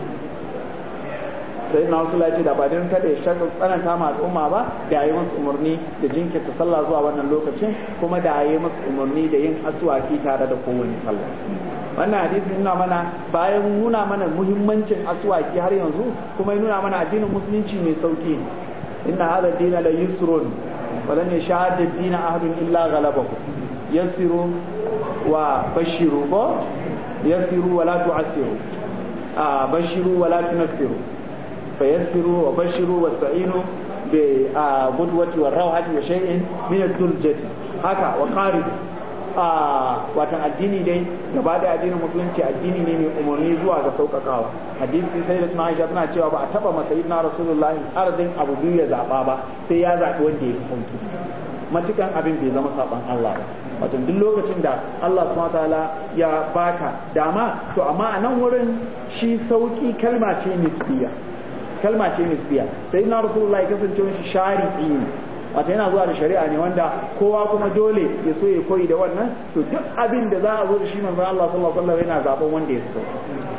sai na wasu lafi da badin kada ya shaka tsananta ma al'umma ba da yi masu umarni da jinkirta sallah zuwa wannan lokacin kuma da yi masu umarni da yin asuwaki tare da kowane sallah wannan hadisi nuna mana bayan nuna mana muhimmancin asuwaki har yanzu kuma nuna mana addinin musulunci mai sauki inna hadha ad-din la yusrun wa lan yashhad ad-din ahadun illa ghalabahu yasiru wa bashiru ko yasiru wa la tu'assiru a bashiru wa la tunfiru fayassiru wa bashiru wa sa'inu bi gudwati wa rawhati wa shay'in min ad-duljati haka wa qarib a watan addini dai gaba da addinin musulunci addini ne mai umarni zuwa ga sauƙaƙawa hadisi sai da suna aisha suna cewa ba a taba masa na rasulullahi arzin abu biyu ya zaɓa ba sai ya zaɓi wanda ya fi sauki matukan abin bai zama saɓan Allah ba wato duk lokacin da Allah subhanahu ta'ala ya baka dama to amma a nan wurin shi sauki kalma ce nisbiya kalma ce nisbiya sai na rasulullahi kasance shi shari'i ne wata yana zuwa da shari'a ne wanda kowa kuma dole ya so ya koyi da wannan to duk abin da za a zo da shi manzon Allah sallallahu alaihi wasallam yana zaben wanda ya so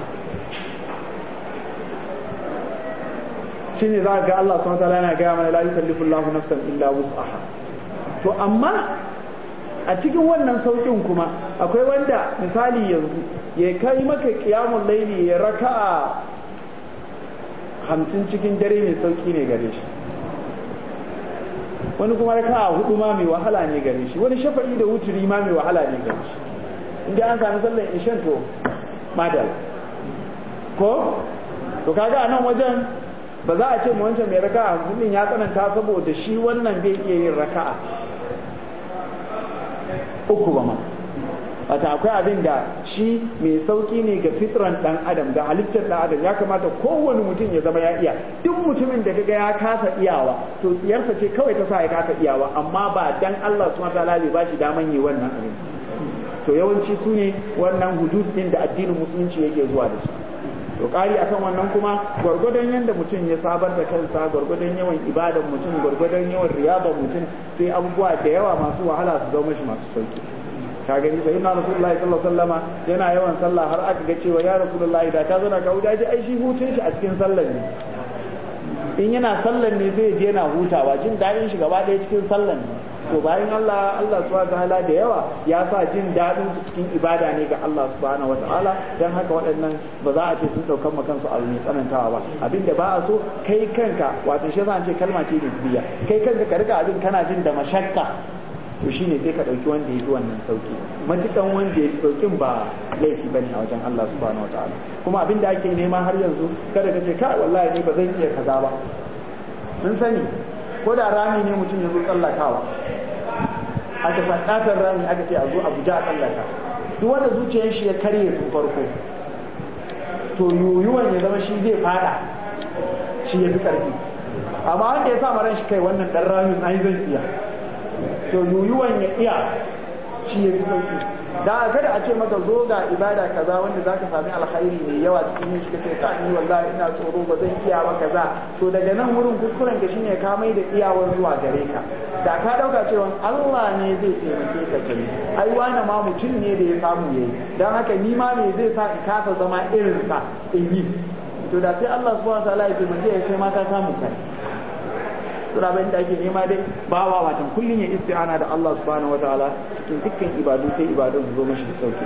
shine za ga Allah subhanahu wataala yana ga mana la yukallifu Allahu nafsan illa wus'aha to amma a cikin wannan saukin kuma akwai wanda misali yanzu ya kai maka qiyamul laili ya raka'a hamsin cikin dare mai sauki ne gare shi wani kuma raka a hudu ma mai wahala ne gare shi wani shafa'i da wuturi ma mai wahala ne gare shi inda an sami sallar ishan to madal ko to kaga a nan wajen ba za a ce mu wancan mai raka a hamsin ya tsananta saboda shi wannan bai iya yin raka'a uku ba ma wata akwai abin da shi mai sauki ne ga fitran dan adam ga halittar dan adam ya kamata kowane mutum ya zama ya iya duk mutumin da kaga ya kasa iyawa to tsiyarsa ce kawai ta sa ya kasa iyawa amma ba dan Allah subhanahu wataala bai bashi daman yi wannan abin to yawanci su ne wannan hudud din da addinin musulunci yake zuwa da su to kari akan wannan kuma gwargwadon yadda mutum ya sabar da kansa gwargwadon yawan ibadan mutum gwargwadon yawan riyaban mutum sai abubuwa da yawa masu wahala su zama shi masu sauki ka gani sai na rasulullahi sallallahu alaihi wasallama yana yawan sallah har aka ga cewa ya rasulullahi da ka zauna ka huta ji ai shi hutun shi a cikin sallar ne in yana sallar ne sai je yana hutawa jin daɗin shi gaba ɗaya cikin sallar ne to bayan Allah Allah subhanahu wataala da yawa ya sa jin daɗin su cikin ibada ne ga Allah subhanahu wataala dan haka waɗannan ba za a ce sun ɗaukan ma kansu abu mai tsanantawa ba abinda ba a so kai kanka wato shi yasa an ce kalma ce nisbiya kai kanka ka rika abin kana jin da mashakka to shine sai ka ɗauki wanda ya fi wannan sauki matukan wanda ya fi saukin ba laifi bane a wajen Allah subhanahu wataala kuma abin da ake nema har yanzu kada ka ce kai wallahi ni ba zan iya kaza ba mun sani ko da rami ne mutum ya zo tsallakawa aka sa katar rami aka ce a zo a guja a tsallaka duk wanda zuciyar shi ya karye tun farko to yoyuwan ya zama shi zai fada shi ya fi karfi amma wanda ya sa ran shi kai wannan dan ramin ai zan iya to yoyuwan ya iya shi ya fi sauki da kada a ce maka zo ga ibada kaza wanda zaka sami alkhairi mai yawa cikin shi kace ka ni wallahi ina tsoro ba zan iya ba kaza to daga nan wurin kuskuren ka shine ka mai da iyawar zuwa gare ka da ka dauka cewa Allah ne zai taimake ka kai ai wani ma mutum ne da ya samu yayi dan haka ni ma me zai sa in kasa zama irin sa in yi to da sai Allah subhanahu wa ta'ala ya taimake ya kai ma ka samu kai sura bayan da ake nema dai bawa watan kullun ya isti'ana da Allah subhanahu wataala cikin dukkan ibadu sai ibadun su zo mashi da sauki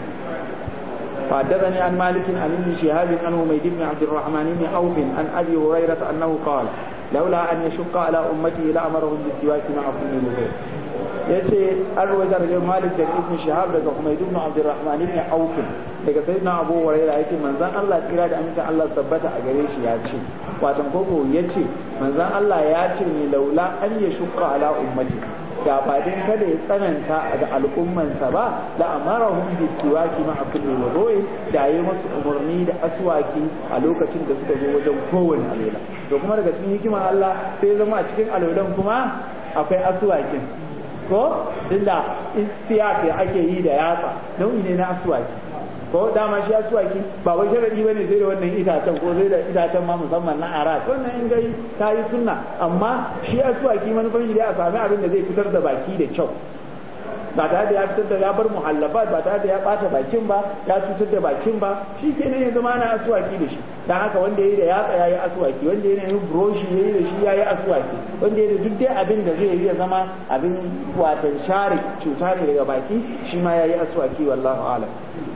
فحدثني عن مالك عن ابن شهاب عن حميد بن عبد الرحمن بن عوف عن ابي هريره انه قال لولا ان يشق على امته لامرهم بالسواك مع كل وضوء yace an rawaita daga Malik da Ibn Shihab daga Humayd ibn Abdurrahman ibn Auf daga Sayyidina Abu Hurairah yace manzon Allah kira da aminta Allah tabbata a gare shi ya ce watan koko yace manzon Allah ya ce ni laula an ya shukka ala ummati da ba din kada ya tsananta ga al'ummansa ba la amarahum bi siwaki ma kulli wudu'i da yayi musu umarni da aswaki a lokacin da suka zo wajen kowanne alola to kuma daga cikin hikimar Allah sai zama a cikin alolan kuma akwai aswakin ko inda istiya ake yi da yatsa nau'i ne na aswaki ko dama shi aswaki ba wai sharadi bane sai da wannan itacen ko sai da itacen ma musamman na arat wannan in gai ta yi sunna amma shi aswaki manufan shi dai a sami abin da zai fitar da baki da kyau ba tare da ya fitar da ya bar muhallabat ba tare da ya bata bakin ba ya cutar da bakin ba shi kenan ya zama ana aswaki da shi dan haka wanda yayi da yatsa yayi aswaki wanda yayi da broshi yayi da shi yayi aswaki wanda yayi da duk dai abin da zai yi ya zama abin watan share cuta ne daga baki shi ma yayi aswaki wallahu a'lam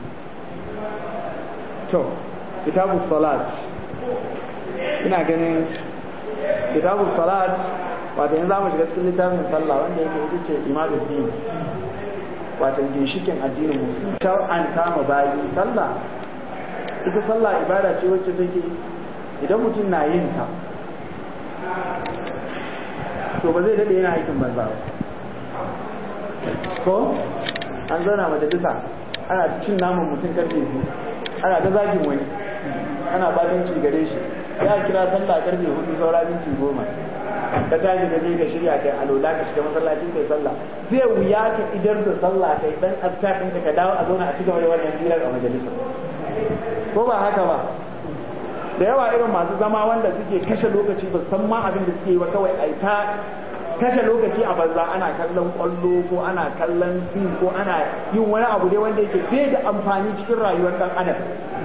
to kitabu salat ina ganin kitabu salat wato yanzu zamu shiga cikin littafin sallah wanda yake ita ce imadu din wato ginshikin addinin musulmi an kama bayi sallah ita sallah ibada ce wacce take idan mutum na yin ta to ba zai dade yana aikin banza ba ko an zauna majalisa ana cin naman mutum karfe biyu ana ta zagin wani ana batanci gare shi ya kira sallah karfe hudu saura minti goma ka tashi ka je ka shirya kai alola ka shiga masallacin kai sallah zai wuya ka idar da sallah kai dan azkar ɗinka ka dawo a zauna a cigaba da wannan hirar a majalisa ko ba haka ba da yawa irin masu zama wanda suke kashe lokaci ba san ma abin da suke yi ba kawai ai ta kashe lokaci a banza ana kallon kwallo ko ana kallon fim ko ana yin wani abu dai wanda yake bai da amfani cikin rayuwar dan adam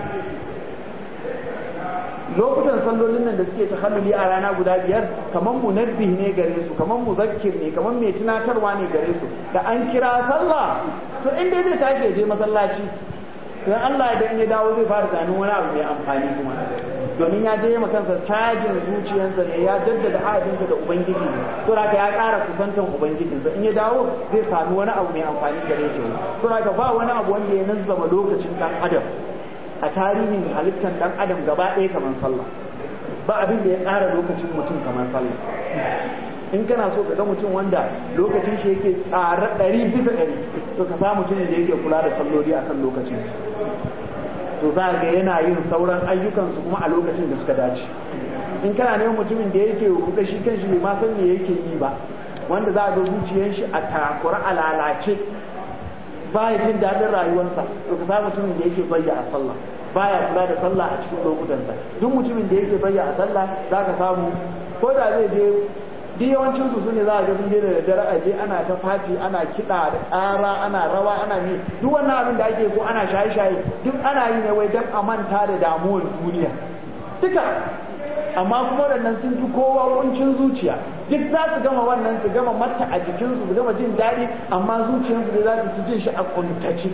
lokutan sallolin nan da suke tahalluli a rana guda biyar kamar munabbih ne gare su kamar muzakkir ne kamar mai tunatarwa ne gare su da an kira sallah to inda zai tashi ya je masallaci to Allah idan ya dawo zai fara tunanin wani abu mai amfani kuma domin ya je kansa cajin zuciyarsa ne ya jaddada ahadinsa da ubangiji to haka ya ƙara kusantan ubangijinsa in ya dawo zai sami wani abu mai amfani gare shi to haka ba wani abu wanda ya nazzama lokacin dan adam a tarihin halittar dan adam gaba ɗaya kamar sallah ba abin da ya ƙara lokacin mutum kamar sallah in kana so ka ga mutum wanda lokacin shi yake tsare ɗari bisa ɗari to ka samu mutumin da yake kula da salloli akan lokacin to za ga yana yin sauran ayyukansu kuma a lokacin da suka dace in kana neman mutumin da yake ruɗa shi kan shi bai ma san me yake yi ba wanda za a ga zuciyar shi a takura a lalace ba ya jin daɗin rayuwarsa to ka samu mutumin da yake bayya a sallah baya kula da sallah a cikin lokutansa duk mutumin da yake bayya a sallah za ka samu ko da zai je duk yawancin su sune za a ga sun je da daddare a je ana ta fati ana kiɗa da ƙara ana rawa ana ne duk wannan abin da ake ko ana shaye-shaye duk ana yi ne wai don a manta da damuwar duniya duka amma kuma waɗannan sun fi kowa kuncin zuciya duk za su gama wannan su gama mata a jikinsu su gama jin daɗi amma zuciyarsu ne za su fi jin shi a kuntace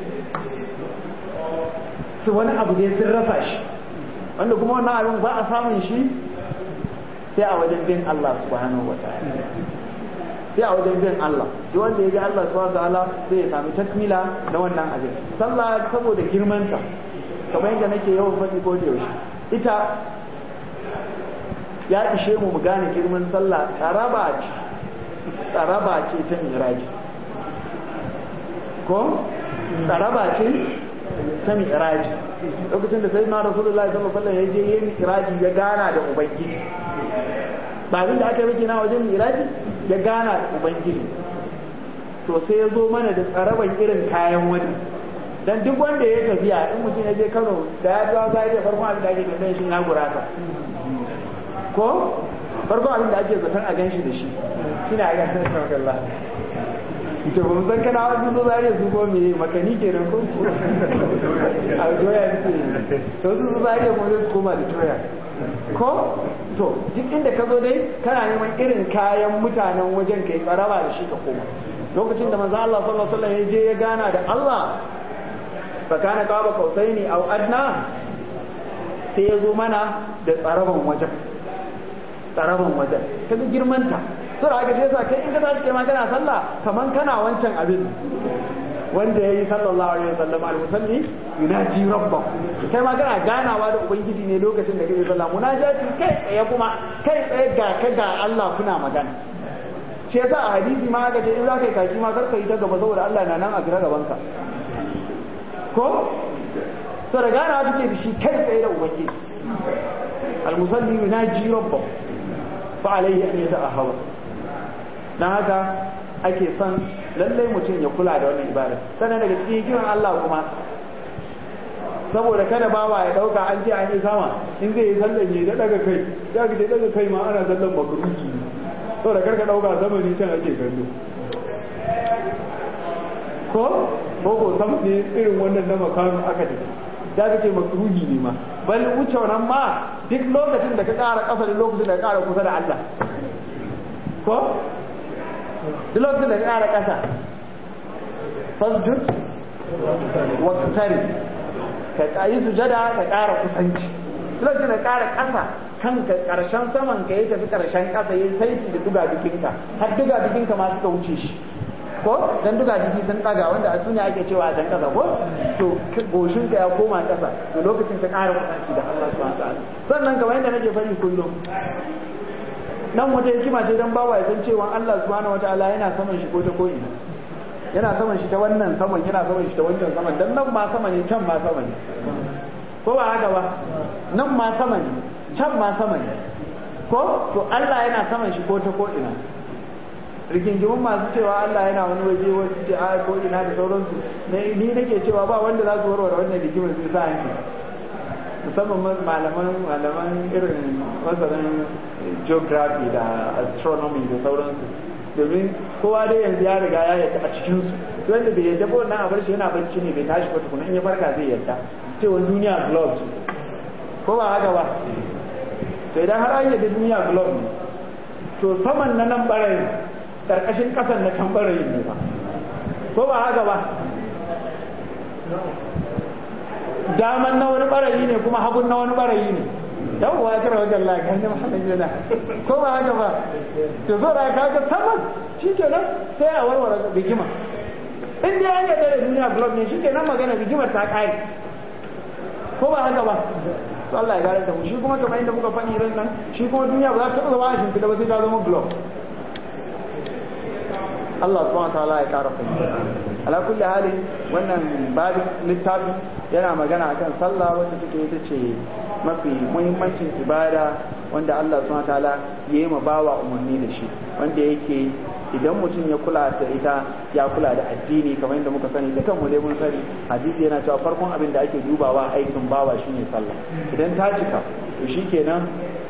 su wani abu ne sun rasa shi wanda kuma wannan abin ba a samun shi sai a wajen bin Allah subhanahu wa ta'ala sai a wajen bin Allah duk wanda ya bi Allah subhanahu wa ta'ala sai ya sami takmila na wannan abin sallah saboda girmanta kamar yadda nake yawan faɗi ko da yaushe ita ya ishe mu mu gane girman sallah tsaraba ce tsaraba ce ta miraji ko tsaraba ce ta mi'raji lokacin da sai na rasulullahi sallallahu alaihi wasallam ya je yin mi'raji ya gana da ubangiji ba abin da aka yi na wajen mi'raji ya gana da ubangiji to sai ya zo mana da tsaraban irin kayan wani dan duk wanda ya tafiya in mutum ya je Kano da ya ga zai da farkon abin da ake tambaye shi na gurata ko farkon abin da ake zaton a ganshi da shi shine a ga sanar Allah to ba san kana wani zo zare su ko me makani kenan ko a doya ce to su zo zare mu zai koma da doya ko to duk inda ka zo dai kana neman irin kayan mutanen wajen kai tsaraba da shi ka koma lokacin da manzo Allah sallallahu alaihi wasallam ya je ya gana da Allah fa kana qaba qausaini aw adna sai ya zo mana da tsaraban wajen tsaraban wajen ta ga girmanta sura ga sai sa kai in ka tashi kai ma kana sallah kaman kana wancan abin wanda yayi sallallahu alaihi wasallam al-musalli yunaji rabbahu kai ma kana ganawa da ubangiji ne lokacin da kake sallah munajati kai tsaye kuma kai tsaye ga ka ga Allah kuna magana shi yasa a hadisi ma aka ce in za ka yi kaki ma kar ka yi ta gaba saboda Allah na nan a gaba gaban ka ko to da ganawa take da shi kai tsaye da ubangiji al-musalli yunaji rabbahu fa alayhi an yata'ahhawa dan haka ake son lallai mutum ya kula da wannan ibada sannan daga cikin kiran Allah kuma saboda kada bawa ya dauka an ce an yi sama in zai yi sallan ya daga kai ya ga daga kai ma ana sallan makruki saboda karka dauka zamani can ake kallo ko ko ko sam ne irin wannan na makamin aka tafi da ka ce makruhi ne ma bal wuce wannan ma duk lokacin da ka ƙara ƙasa da lokacin da ka ƙara kusa da Allah ko duk lokacin da ka ƙara ƙasa fasjud wa tsari ka yi sujada ka ƙara kusanci duk lokacin da ka ƙara ƙasa kanka ƙarshen saman ka ya tafi ƙarshen ƙasa ya saiti da duga bikinka har duga bikinka ma suka wuce shi ko dan duga jiki sun daga wanda a suna ake cewa a dan kasa ko to goshin ka ya koma kasa to lokacin ka ƙara kusanci da Allah subhanahu wa ta'ala sannan kamar yadda nake fari kullum nan wata hikima ce dan bawa ya san cewa Allah subhanahu wa ta'ala yana saman shi ko ta ko ina yana saman shi ta wannan saman yana saman shi ta wancan saman dan nan ma sama ne can ma sama ne ko ba haka ba nan ma sama ne can ma sama ne ko to Allah yana saman shi ko ta ko ina rigingimin masu cewa Allah yana wani waje wasu ce a ko ina da sauransu ni nake cewa ba wanda za su warware wannan rigimar sai sa hanki musamman malaman malaman irin masanin geography da astronomy da sauransu domin kowa dai yanzu ya riga ya yadda a cikin su wanda bai yadda ba wannan abar shi yana barci ne bai tashi ba tukuna in ya farka zai yadda cewa duniya globe ko ba haka ba to idan har an yadda duniya globe ne to saman na nan barayin karkashin kasan na can barayin ne ba ko ba haka ba daman na wani barayi ne kuma hagun na wani barayi ne yawwa ya kira wajen lafiya ne mahalin yana ko ba haka ba to zo da ka ga saman shi ke nan sai a warware bigima in dai an yadda da duniya blog ne shi ke nan magana bigimar ta kare ko ba haka ba to Allah ya gare da mu shi kuma kamar inda muka faɗi ran nan shi kuma duniya ba za ta taɓa zama a shimfiɗa ba sai ta zama blog Allah subhanahu wa ta'ala ya kara fahimta ala kulli hali wannan babin littafi yana magana akan sallah wanda take ita ce mafi muhimmancin ibada wanda Allah subhanahu wa ta'ala ya yi ma bawa umarni da shi wanda yake idan mutum ya kula da ita ya kula da addini kamar yadda muka sani dukan mu dai mun sani hadisi yana cewa farkon abin da ake dubawa aikin bawa shine sallah idan ta cika to shikenan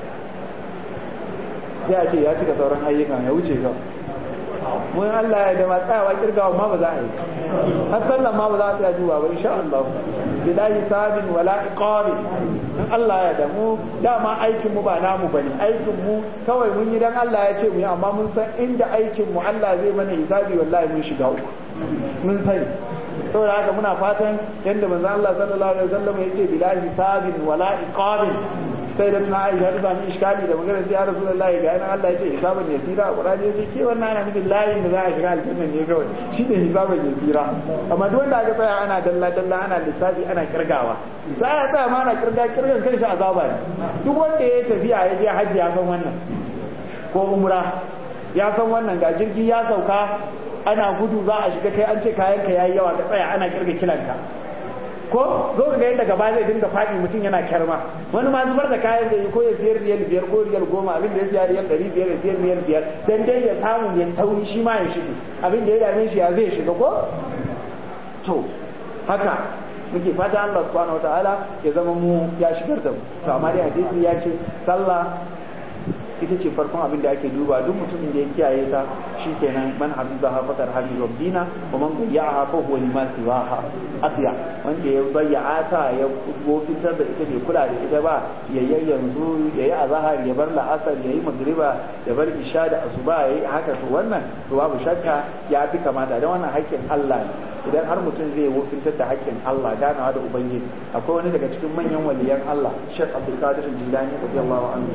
sai a ce ya cika sauran ayyukan ya wuce ga mun Allah ya da matsayawa kirgawa ma ba za a yi har sallan ma ba za a tsaya duba ba insha Allah bilahi sabin wala iqabi in Allah ya da mu dama aikin mu ba namu bane aikin mu kawai mun yi dan Allah ya ce mu yi amma mun san inda aikin mu Allah zai mana hisabi wallahi mun shiga uku mun sani saboda haka muna fatan yadda manzo Allah sallallahu alaihi wasallam ya ce bilahi sabin wala iqabi sai da na aisha ta sami iskali da magana sai ya rasulullah ga yana Allah ya ce hisaban yasira a Qur'ani ya ce ke wannan ana nufin layin da za a shiga aljanna ne kawai shi ne hisaban yasira amma duk wanda aka tsaya ana dalla dalla ana lissafi ana kirgawa sai ya tsaya ma ana kirga kirgan kai shi azaba ne duk wanda ya tafiya ya je hajji ya san wannan ko umra ya san wannan ga jirgi ya sauka ana gudu za a shiga kai an ce kayan ka yayi yawa ka tsaya ana kirga kilanka ko zo ka ga yadda gaba zai dinga faɗi mutum yana kyarma wani ma zubar da kayan da ko ya siyar riyal biyar ko riyal goma abin da ya siya riyal ɗari biyar ya siyar riyal biyar dan dai ya samu ya tauri shi ma ya shige abin da ya dame shi ya zai shiga ko to haka muke fata Allah subhanahu wataala ya zama mu ya shigar da mu to amma dai hadisi ya ce sallah ita ce farkon abin da ake duba duk mutumin da ya kiyaye ta shikenan man hafizaha fakar hafiz rabbina wa man qayyaha fa huwa lima siwaha asiya wanda ya bayya ta ya gofitar da ita bai kula da ita ba ya yi yanzu ya yi azahar ya bar la'asar ya yi magriba ya bar isha da asuba ya yi haka to wannan to babu shakka ya fi kamata don wannan haƙƙin Allah ne idan har mutum zai wofintar da haƙƙin Allah ganawa da ubangiji akwai wani daga cikin manyan waliyan Allah Sheikh Abdul Qadir Jilani radiyallahu anhu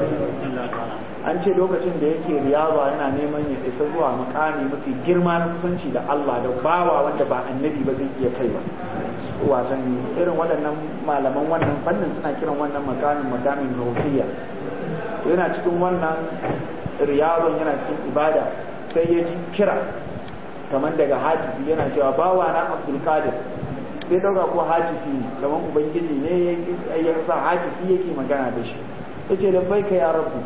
an ce lokacin da yake riyaba yana neman ya isa zuwa makami mafi girma na kusanci da Allah da bawa wanda ba annabi ba zai iya kai ba wasan irin waɗannan malaman wannan fannin suna kiran wannan makamin makamin ruhiyya yana cikin wannan riyabon yana cikin ibada sai ya ji kira kamar daga hajji yana cewa bawa na Abdul Qadir sai dauka ko hajji ne kamar ubangiji ne ya sa hajji yake magana da shi yace da bai kai ya rabbi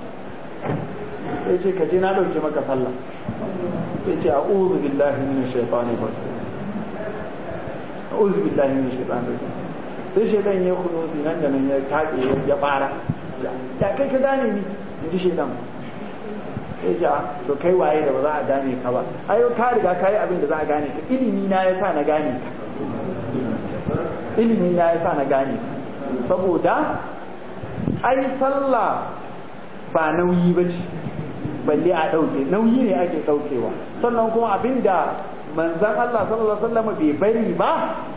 yace ka je na dauke maka sallah yace a'udhu billahi minash shaitani rajim a'udhu billahi minash shaitani rajim sai shaitan ya kuno nan da nan ya take ya fara ya kai ka gane ni inji shaitan sai ja to kai waye da ba za a gane ka ba ayo ka riga kai abin da za a gane ka ilimi na yasa na gane ka ilimi na yasa na gane ka saboda ai sallah ba nauyi ba ce balle a ɗauke nauyi ne ake ɗaukewa sannan kuma abin da manzan Allah sallallahu alaihi wasallam bai bari ba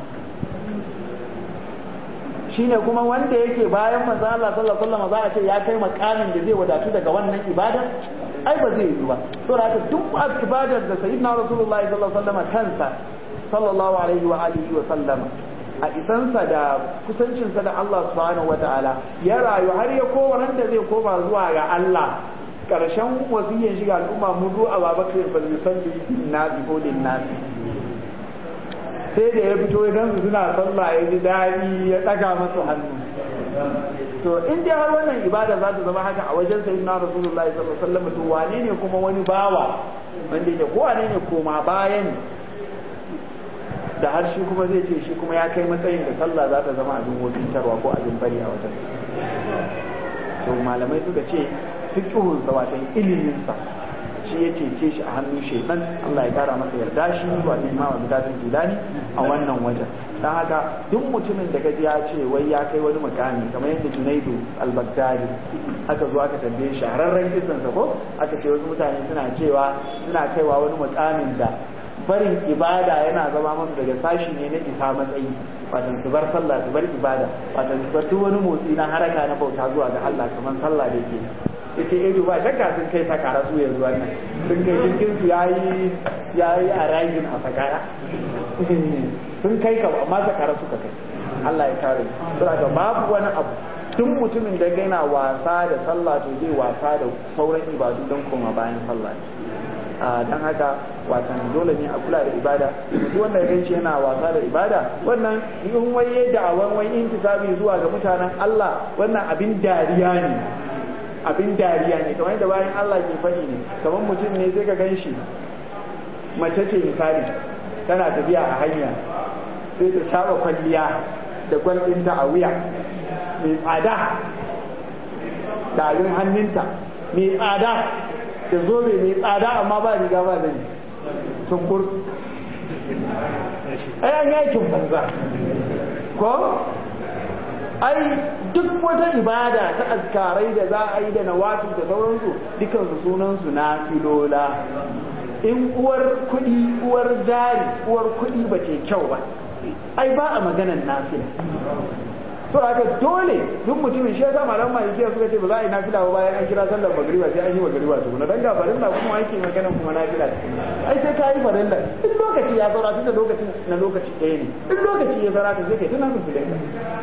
shine kuma wanda yake bayan manzan Allah sallallahu alaihi wasallam za a ce ya kai makamin da zai wadatu daga wannan ibada ai ba zai yi ba to da duk ibadar da sayyidina rasulullahi sallallahu alaihi wasallam kansa sallallahu alaihi wa alihi wa sallama a isansa da kusancinsa da Allah subhanahu wa ta'ala ya rayu har ya koma nan da zai koma zuwa ga Allah karshen wasiyyan shiga al'umma mu zo a babakar fa yusalli nasi ko din nasi sai da ya fito idan su suna sallah ya ji daɗi ya ɗaga masu hannu to in dai har wannan ibada za ta zama haka a wajen sayyidina rasulullahi sallallahu alaihi wasallam to wane ne kuma wani bawa wanda yake ko wane ne koma bayan da har shi kuma zai ce shi kuma ya kai matsayin da sallah za ta zama abin wofintarwa ko abin bari a wajen to malamai suka ce fiqhun sa wato ilimin sa shi ya cece shi a hannun shaitan Allah ya kara masa yarda shi wato imam Abdul Jilani a wannan wajen dan haka duk mutumin da kaji ya ce wai ya kai wani mukami kamar yadda Junaidu al-Baghdadi aka zo aka tambaye shahararren kisan sa ko aka ce wasu mutane suna cewa suna kaiwa wani mukamin da barin ibada yana zama masu daga sashi ne na isa matsayi watan su bar sallah su bar ibada watan su bar duk wani motsi na haraka na bauta zuwa ga Allah kamar sallah da ke yace eh ba shakka sun kai sakara su yanzu wannan sun kai cikin su yayi yayi a ragin a sakara sun kai ka amma sakara suka kai Allah ya kare saboda babu wani abu tun mutumin da yana wasa da sallah to zai wasa da sauran ibadu don koma bayan sallah dan haka watan dole ne a kula da ibada duk wanda ya ganci yana wasa da ibada wannan in waye da awan wai intisabi zuwa ga mutanen Allah wannan abin dariya ne abin dariya ne kamar yadda bayan Allah ke faɗi ne kamar mutum ne sai ka ganshi mace ce misali tana tafiya a hanya sai ta saba kwalliya da gwalɗinta a wuya mai tsada da abin hannunta mai tsada da zobe mai tsada amma ba riga ba zane sun kur ai an yakin banza ko ai duk wata ibada ta azkarai da za a yi da nawafil da sauransu dukansu sunansu na filola in uwar kuɗi uwar jari uwar kuɗi ba ce kyau ba ai ba a maganan nafila to haka dole duk mutumin shi yasa malam malikiya suka ce ba za a yi nafila ba bayan an kira sallar magriba sai an yi magriba tukuna dan ga farilla kuma ake magana kuma nafila ai sai ka yi farilla in lokaci ya saura tunda lokacin na lokaci ɗaya ne in lokaci ya saura sai kai tuna musu dai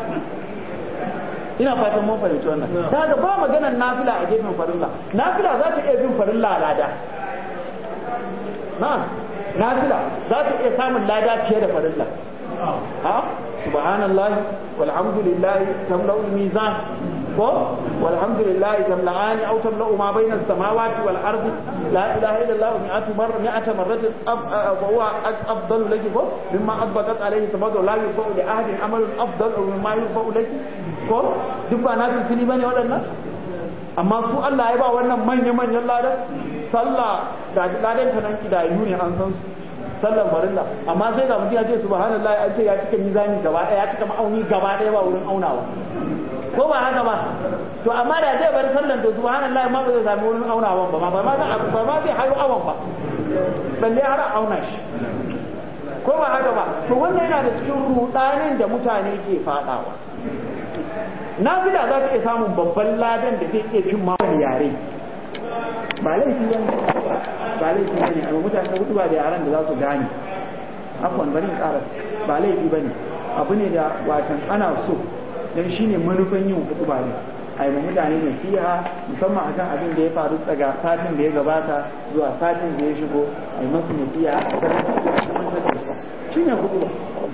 ina fatan mun fahimci wannan ta ga ba maganar nafila a gefen farilla nafila za ta iya bin farilla lada na nafila za ta iya samun lada fiye da farilla ha subhanallahi walhamdulillahi tamla'ul mizan ko walhamdulillahi tamla'ani aw tamla'u ma bayna as-samawati wal ardi la ilaha illallah mi'atu marra mi'ata marratin wa huwa afdalu laki ko mimma adbaqat alayhi samadu la yufau li ahadin amalun afdalu mimma yufau laki ko duk ba na fili bane waɗannan amma su Allah ya ba wannan manya manyan ladan sallah da ladan ta nan kidayu ne an san su sallan farilla amma sai ga mutum ya ce subhanallahi an ce ya cika mizani gaba ɗaya ya cika ma'auni gaba ɗaya ba wurin aunawa ko ba haka ba to amma da zai bar sallan to subhanallahi ma ba zai sami wurin aunawan ba ba ma ba ma zai hayo awan ba balle har auna shi ko ba haka ba to wannan yana da cikin rudanin da mutane ke fadawa nafila za ta iya samun babban ladan da zai iya fin mawani yare ba laifi ba ba laifi ba ne amma mutane hudu ba da yaran da za su gane afwan bari in ƙara ba laifi ba ne abu ne da watan ana so don shi ne manufan yin hudu ba ne a yi mutane nasiha musamman akan abin da ya faru daga satin da ya gabata zuwa satin da ya shigo a yi masu nasiha a kan shi ne hudu ba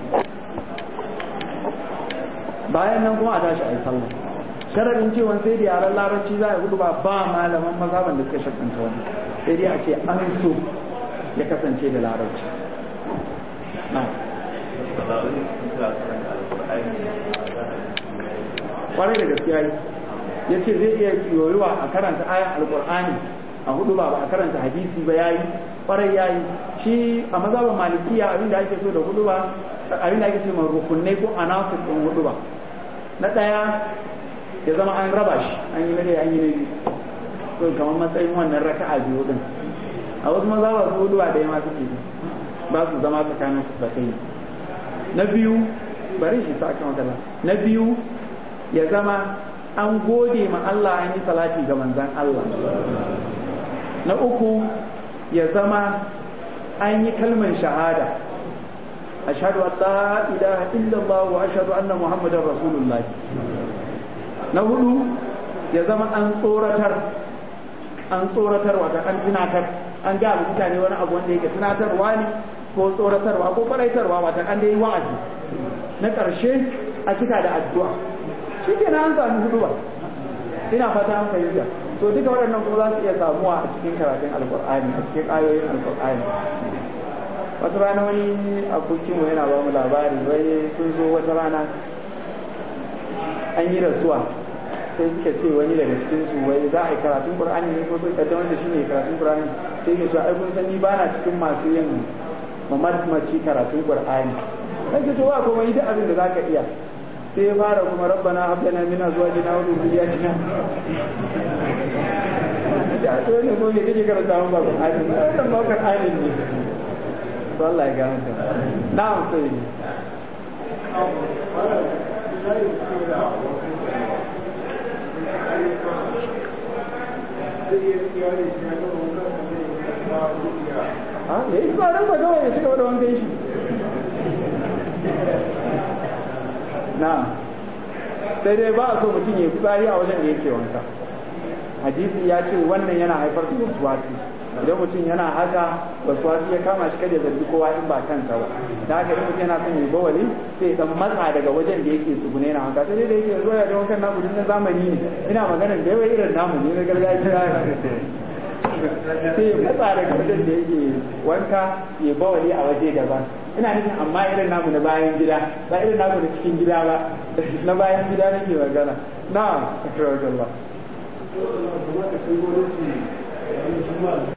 bayan nan kuma a tashi a yi sallah sharadin cewa sai da yaran larabci za a hudu ba ba malaman mazhaban da suka shakanta wani sai dai a ce an so ya kasance da larabci kwarai da gaskiya ya ce zai iya yoyuwa a karanta ayan alkur'ani a hudu ba ba a karanta hadisi ba yayi kwarai yayi shi a mazhaban malikiya abin da ake so da hudu ba abin da ake ce ma rukunai ko anasir din hudu ba na ɗaya ya zama an raba shi an yi nare an yi na biyu to kamar matsayin wannan raka'a biyu din a wasu maza ba su hudu da ma suke ba su zama tsakanin su da kai na biyu bari shi sa kan wakala na biyu ya zama an gode ma Allah an yi salati ga manzan Allah na uku ya zama an yi kalmar shahada ashhadu an la ilaha illallah wa ashhadu anna muhammadar rasulullah na hudu ya zama an tsoratar an tsoratar wata an tunatar an ga mutane wani abu wanda yake tunatarwa ne ko tsoratarwa ko faraitarwa wata an dai wa'azi na ƙarshe a cika da addu'a shi ke an sami hudu ba ina fata an fahimta to duka waɗannan kuma za su iya samuwa a cikin karatun alƙur'ani a cikin ayoyin alƙur'ani wata rana wani abokinmu yana ba mu labari wai sun zo wata rana an yi rasuwa sai suka ce wani daga cikin su wai za a yi karatun qur'ani ne ko sun kaddamar da shi ne karatun qur'ani sai ya ce ai kun sani ba na cikin masu yin mamaki karatun qur'ani sai ce to ba kuma yi duk abin da zaka iya sai ya fara kuma rabbana hab lana min azwajina wa dhurriyyatina da to ne ko ne kike karanta mun ba qur'ani wannan ba qur'ani ne to Allah ya gane ta na'am sai ha da yi ba ba kawai ya cika da wankan shi na sai dai ba a so mutum ya fitsari a wajen da yake wanka hadisi ya ce wannan yana haifar da wasuwasi idan mutum yana haka wasuwasi ya kama shi kada ya zargi kowa in ba kansa ba da haka in mutum yana son ya bawali sai dan matsa daga wajen da yake tsugune na haka sai dai da yake zuwa da wankan namu na zamani ne ina magana da yawa irin namu ne na gargajiya sai matsa daga wajen da yake wanka ya bawali a waje daban ina nufin amma irin namu na bayan gida ba irin namu na cikin gida ba na bayan gida nake magana na akramakallah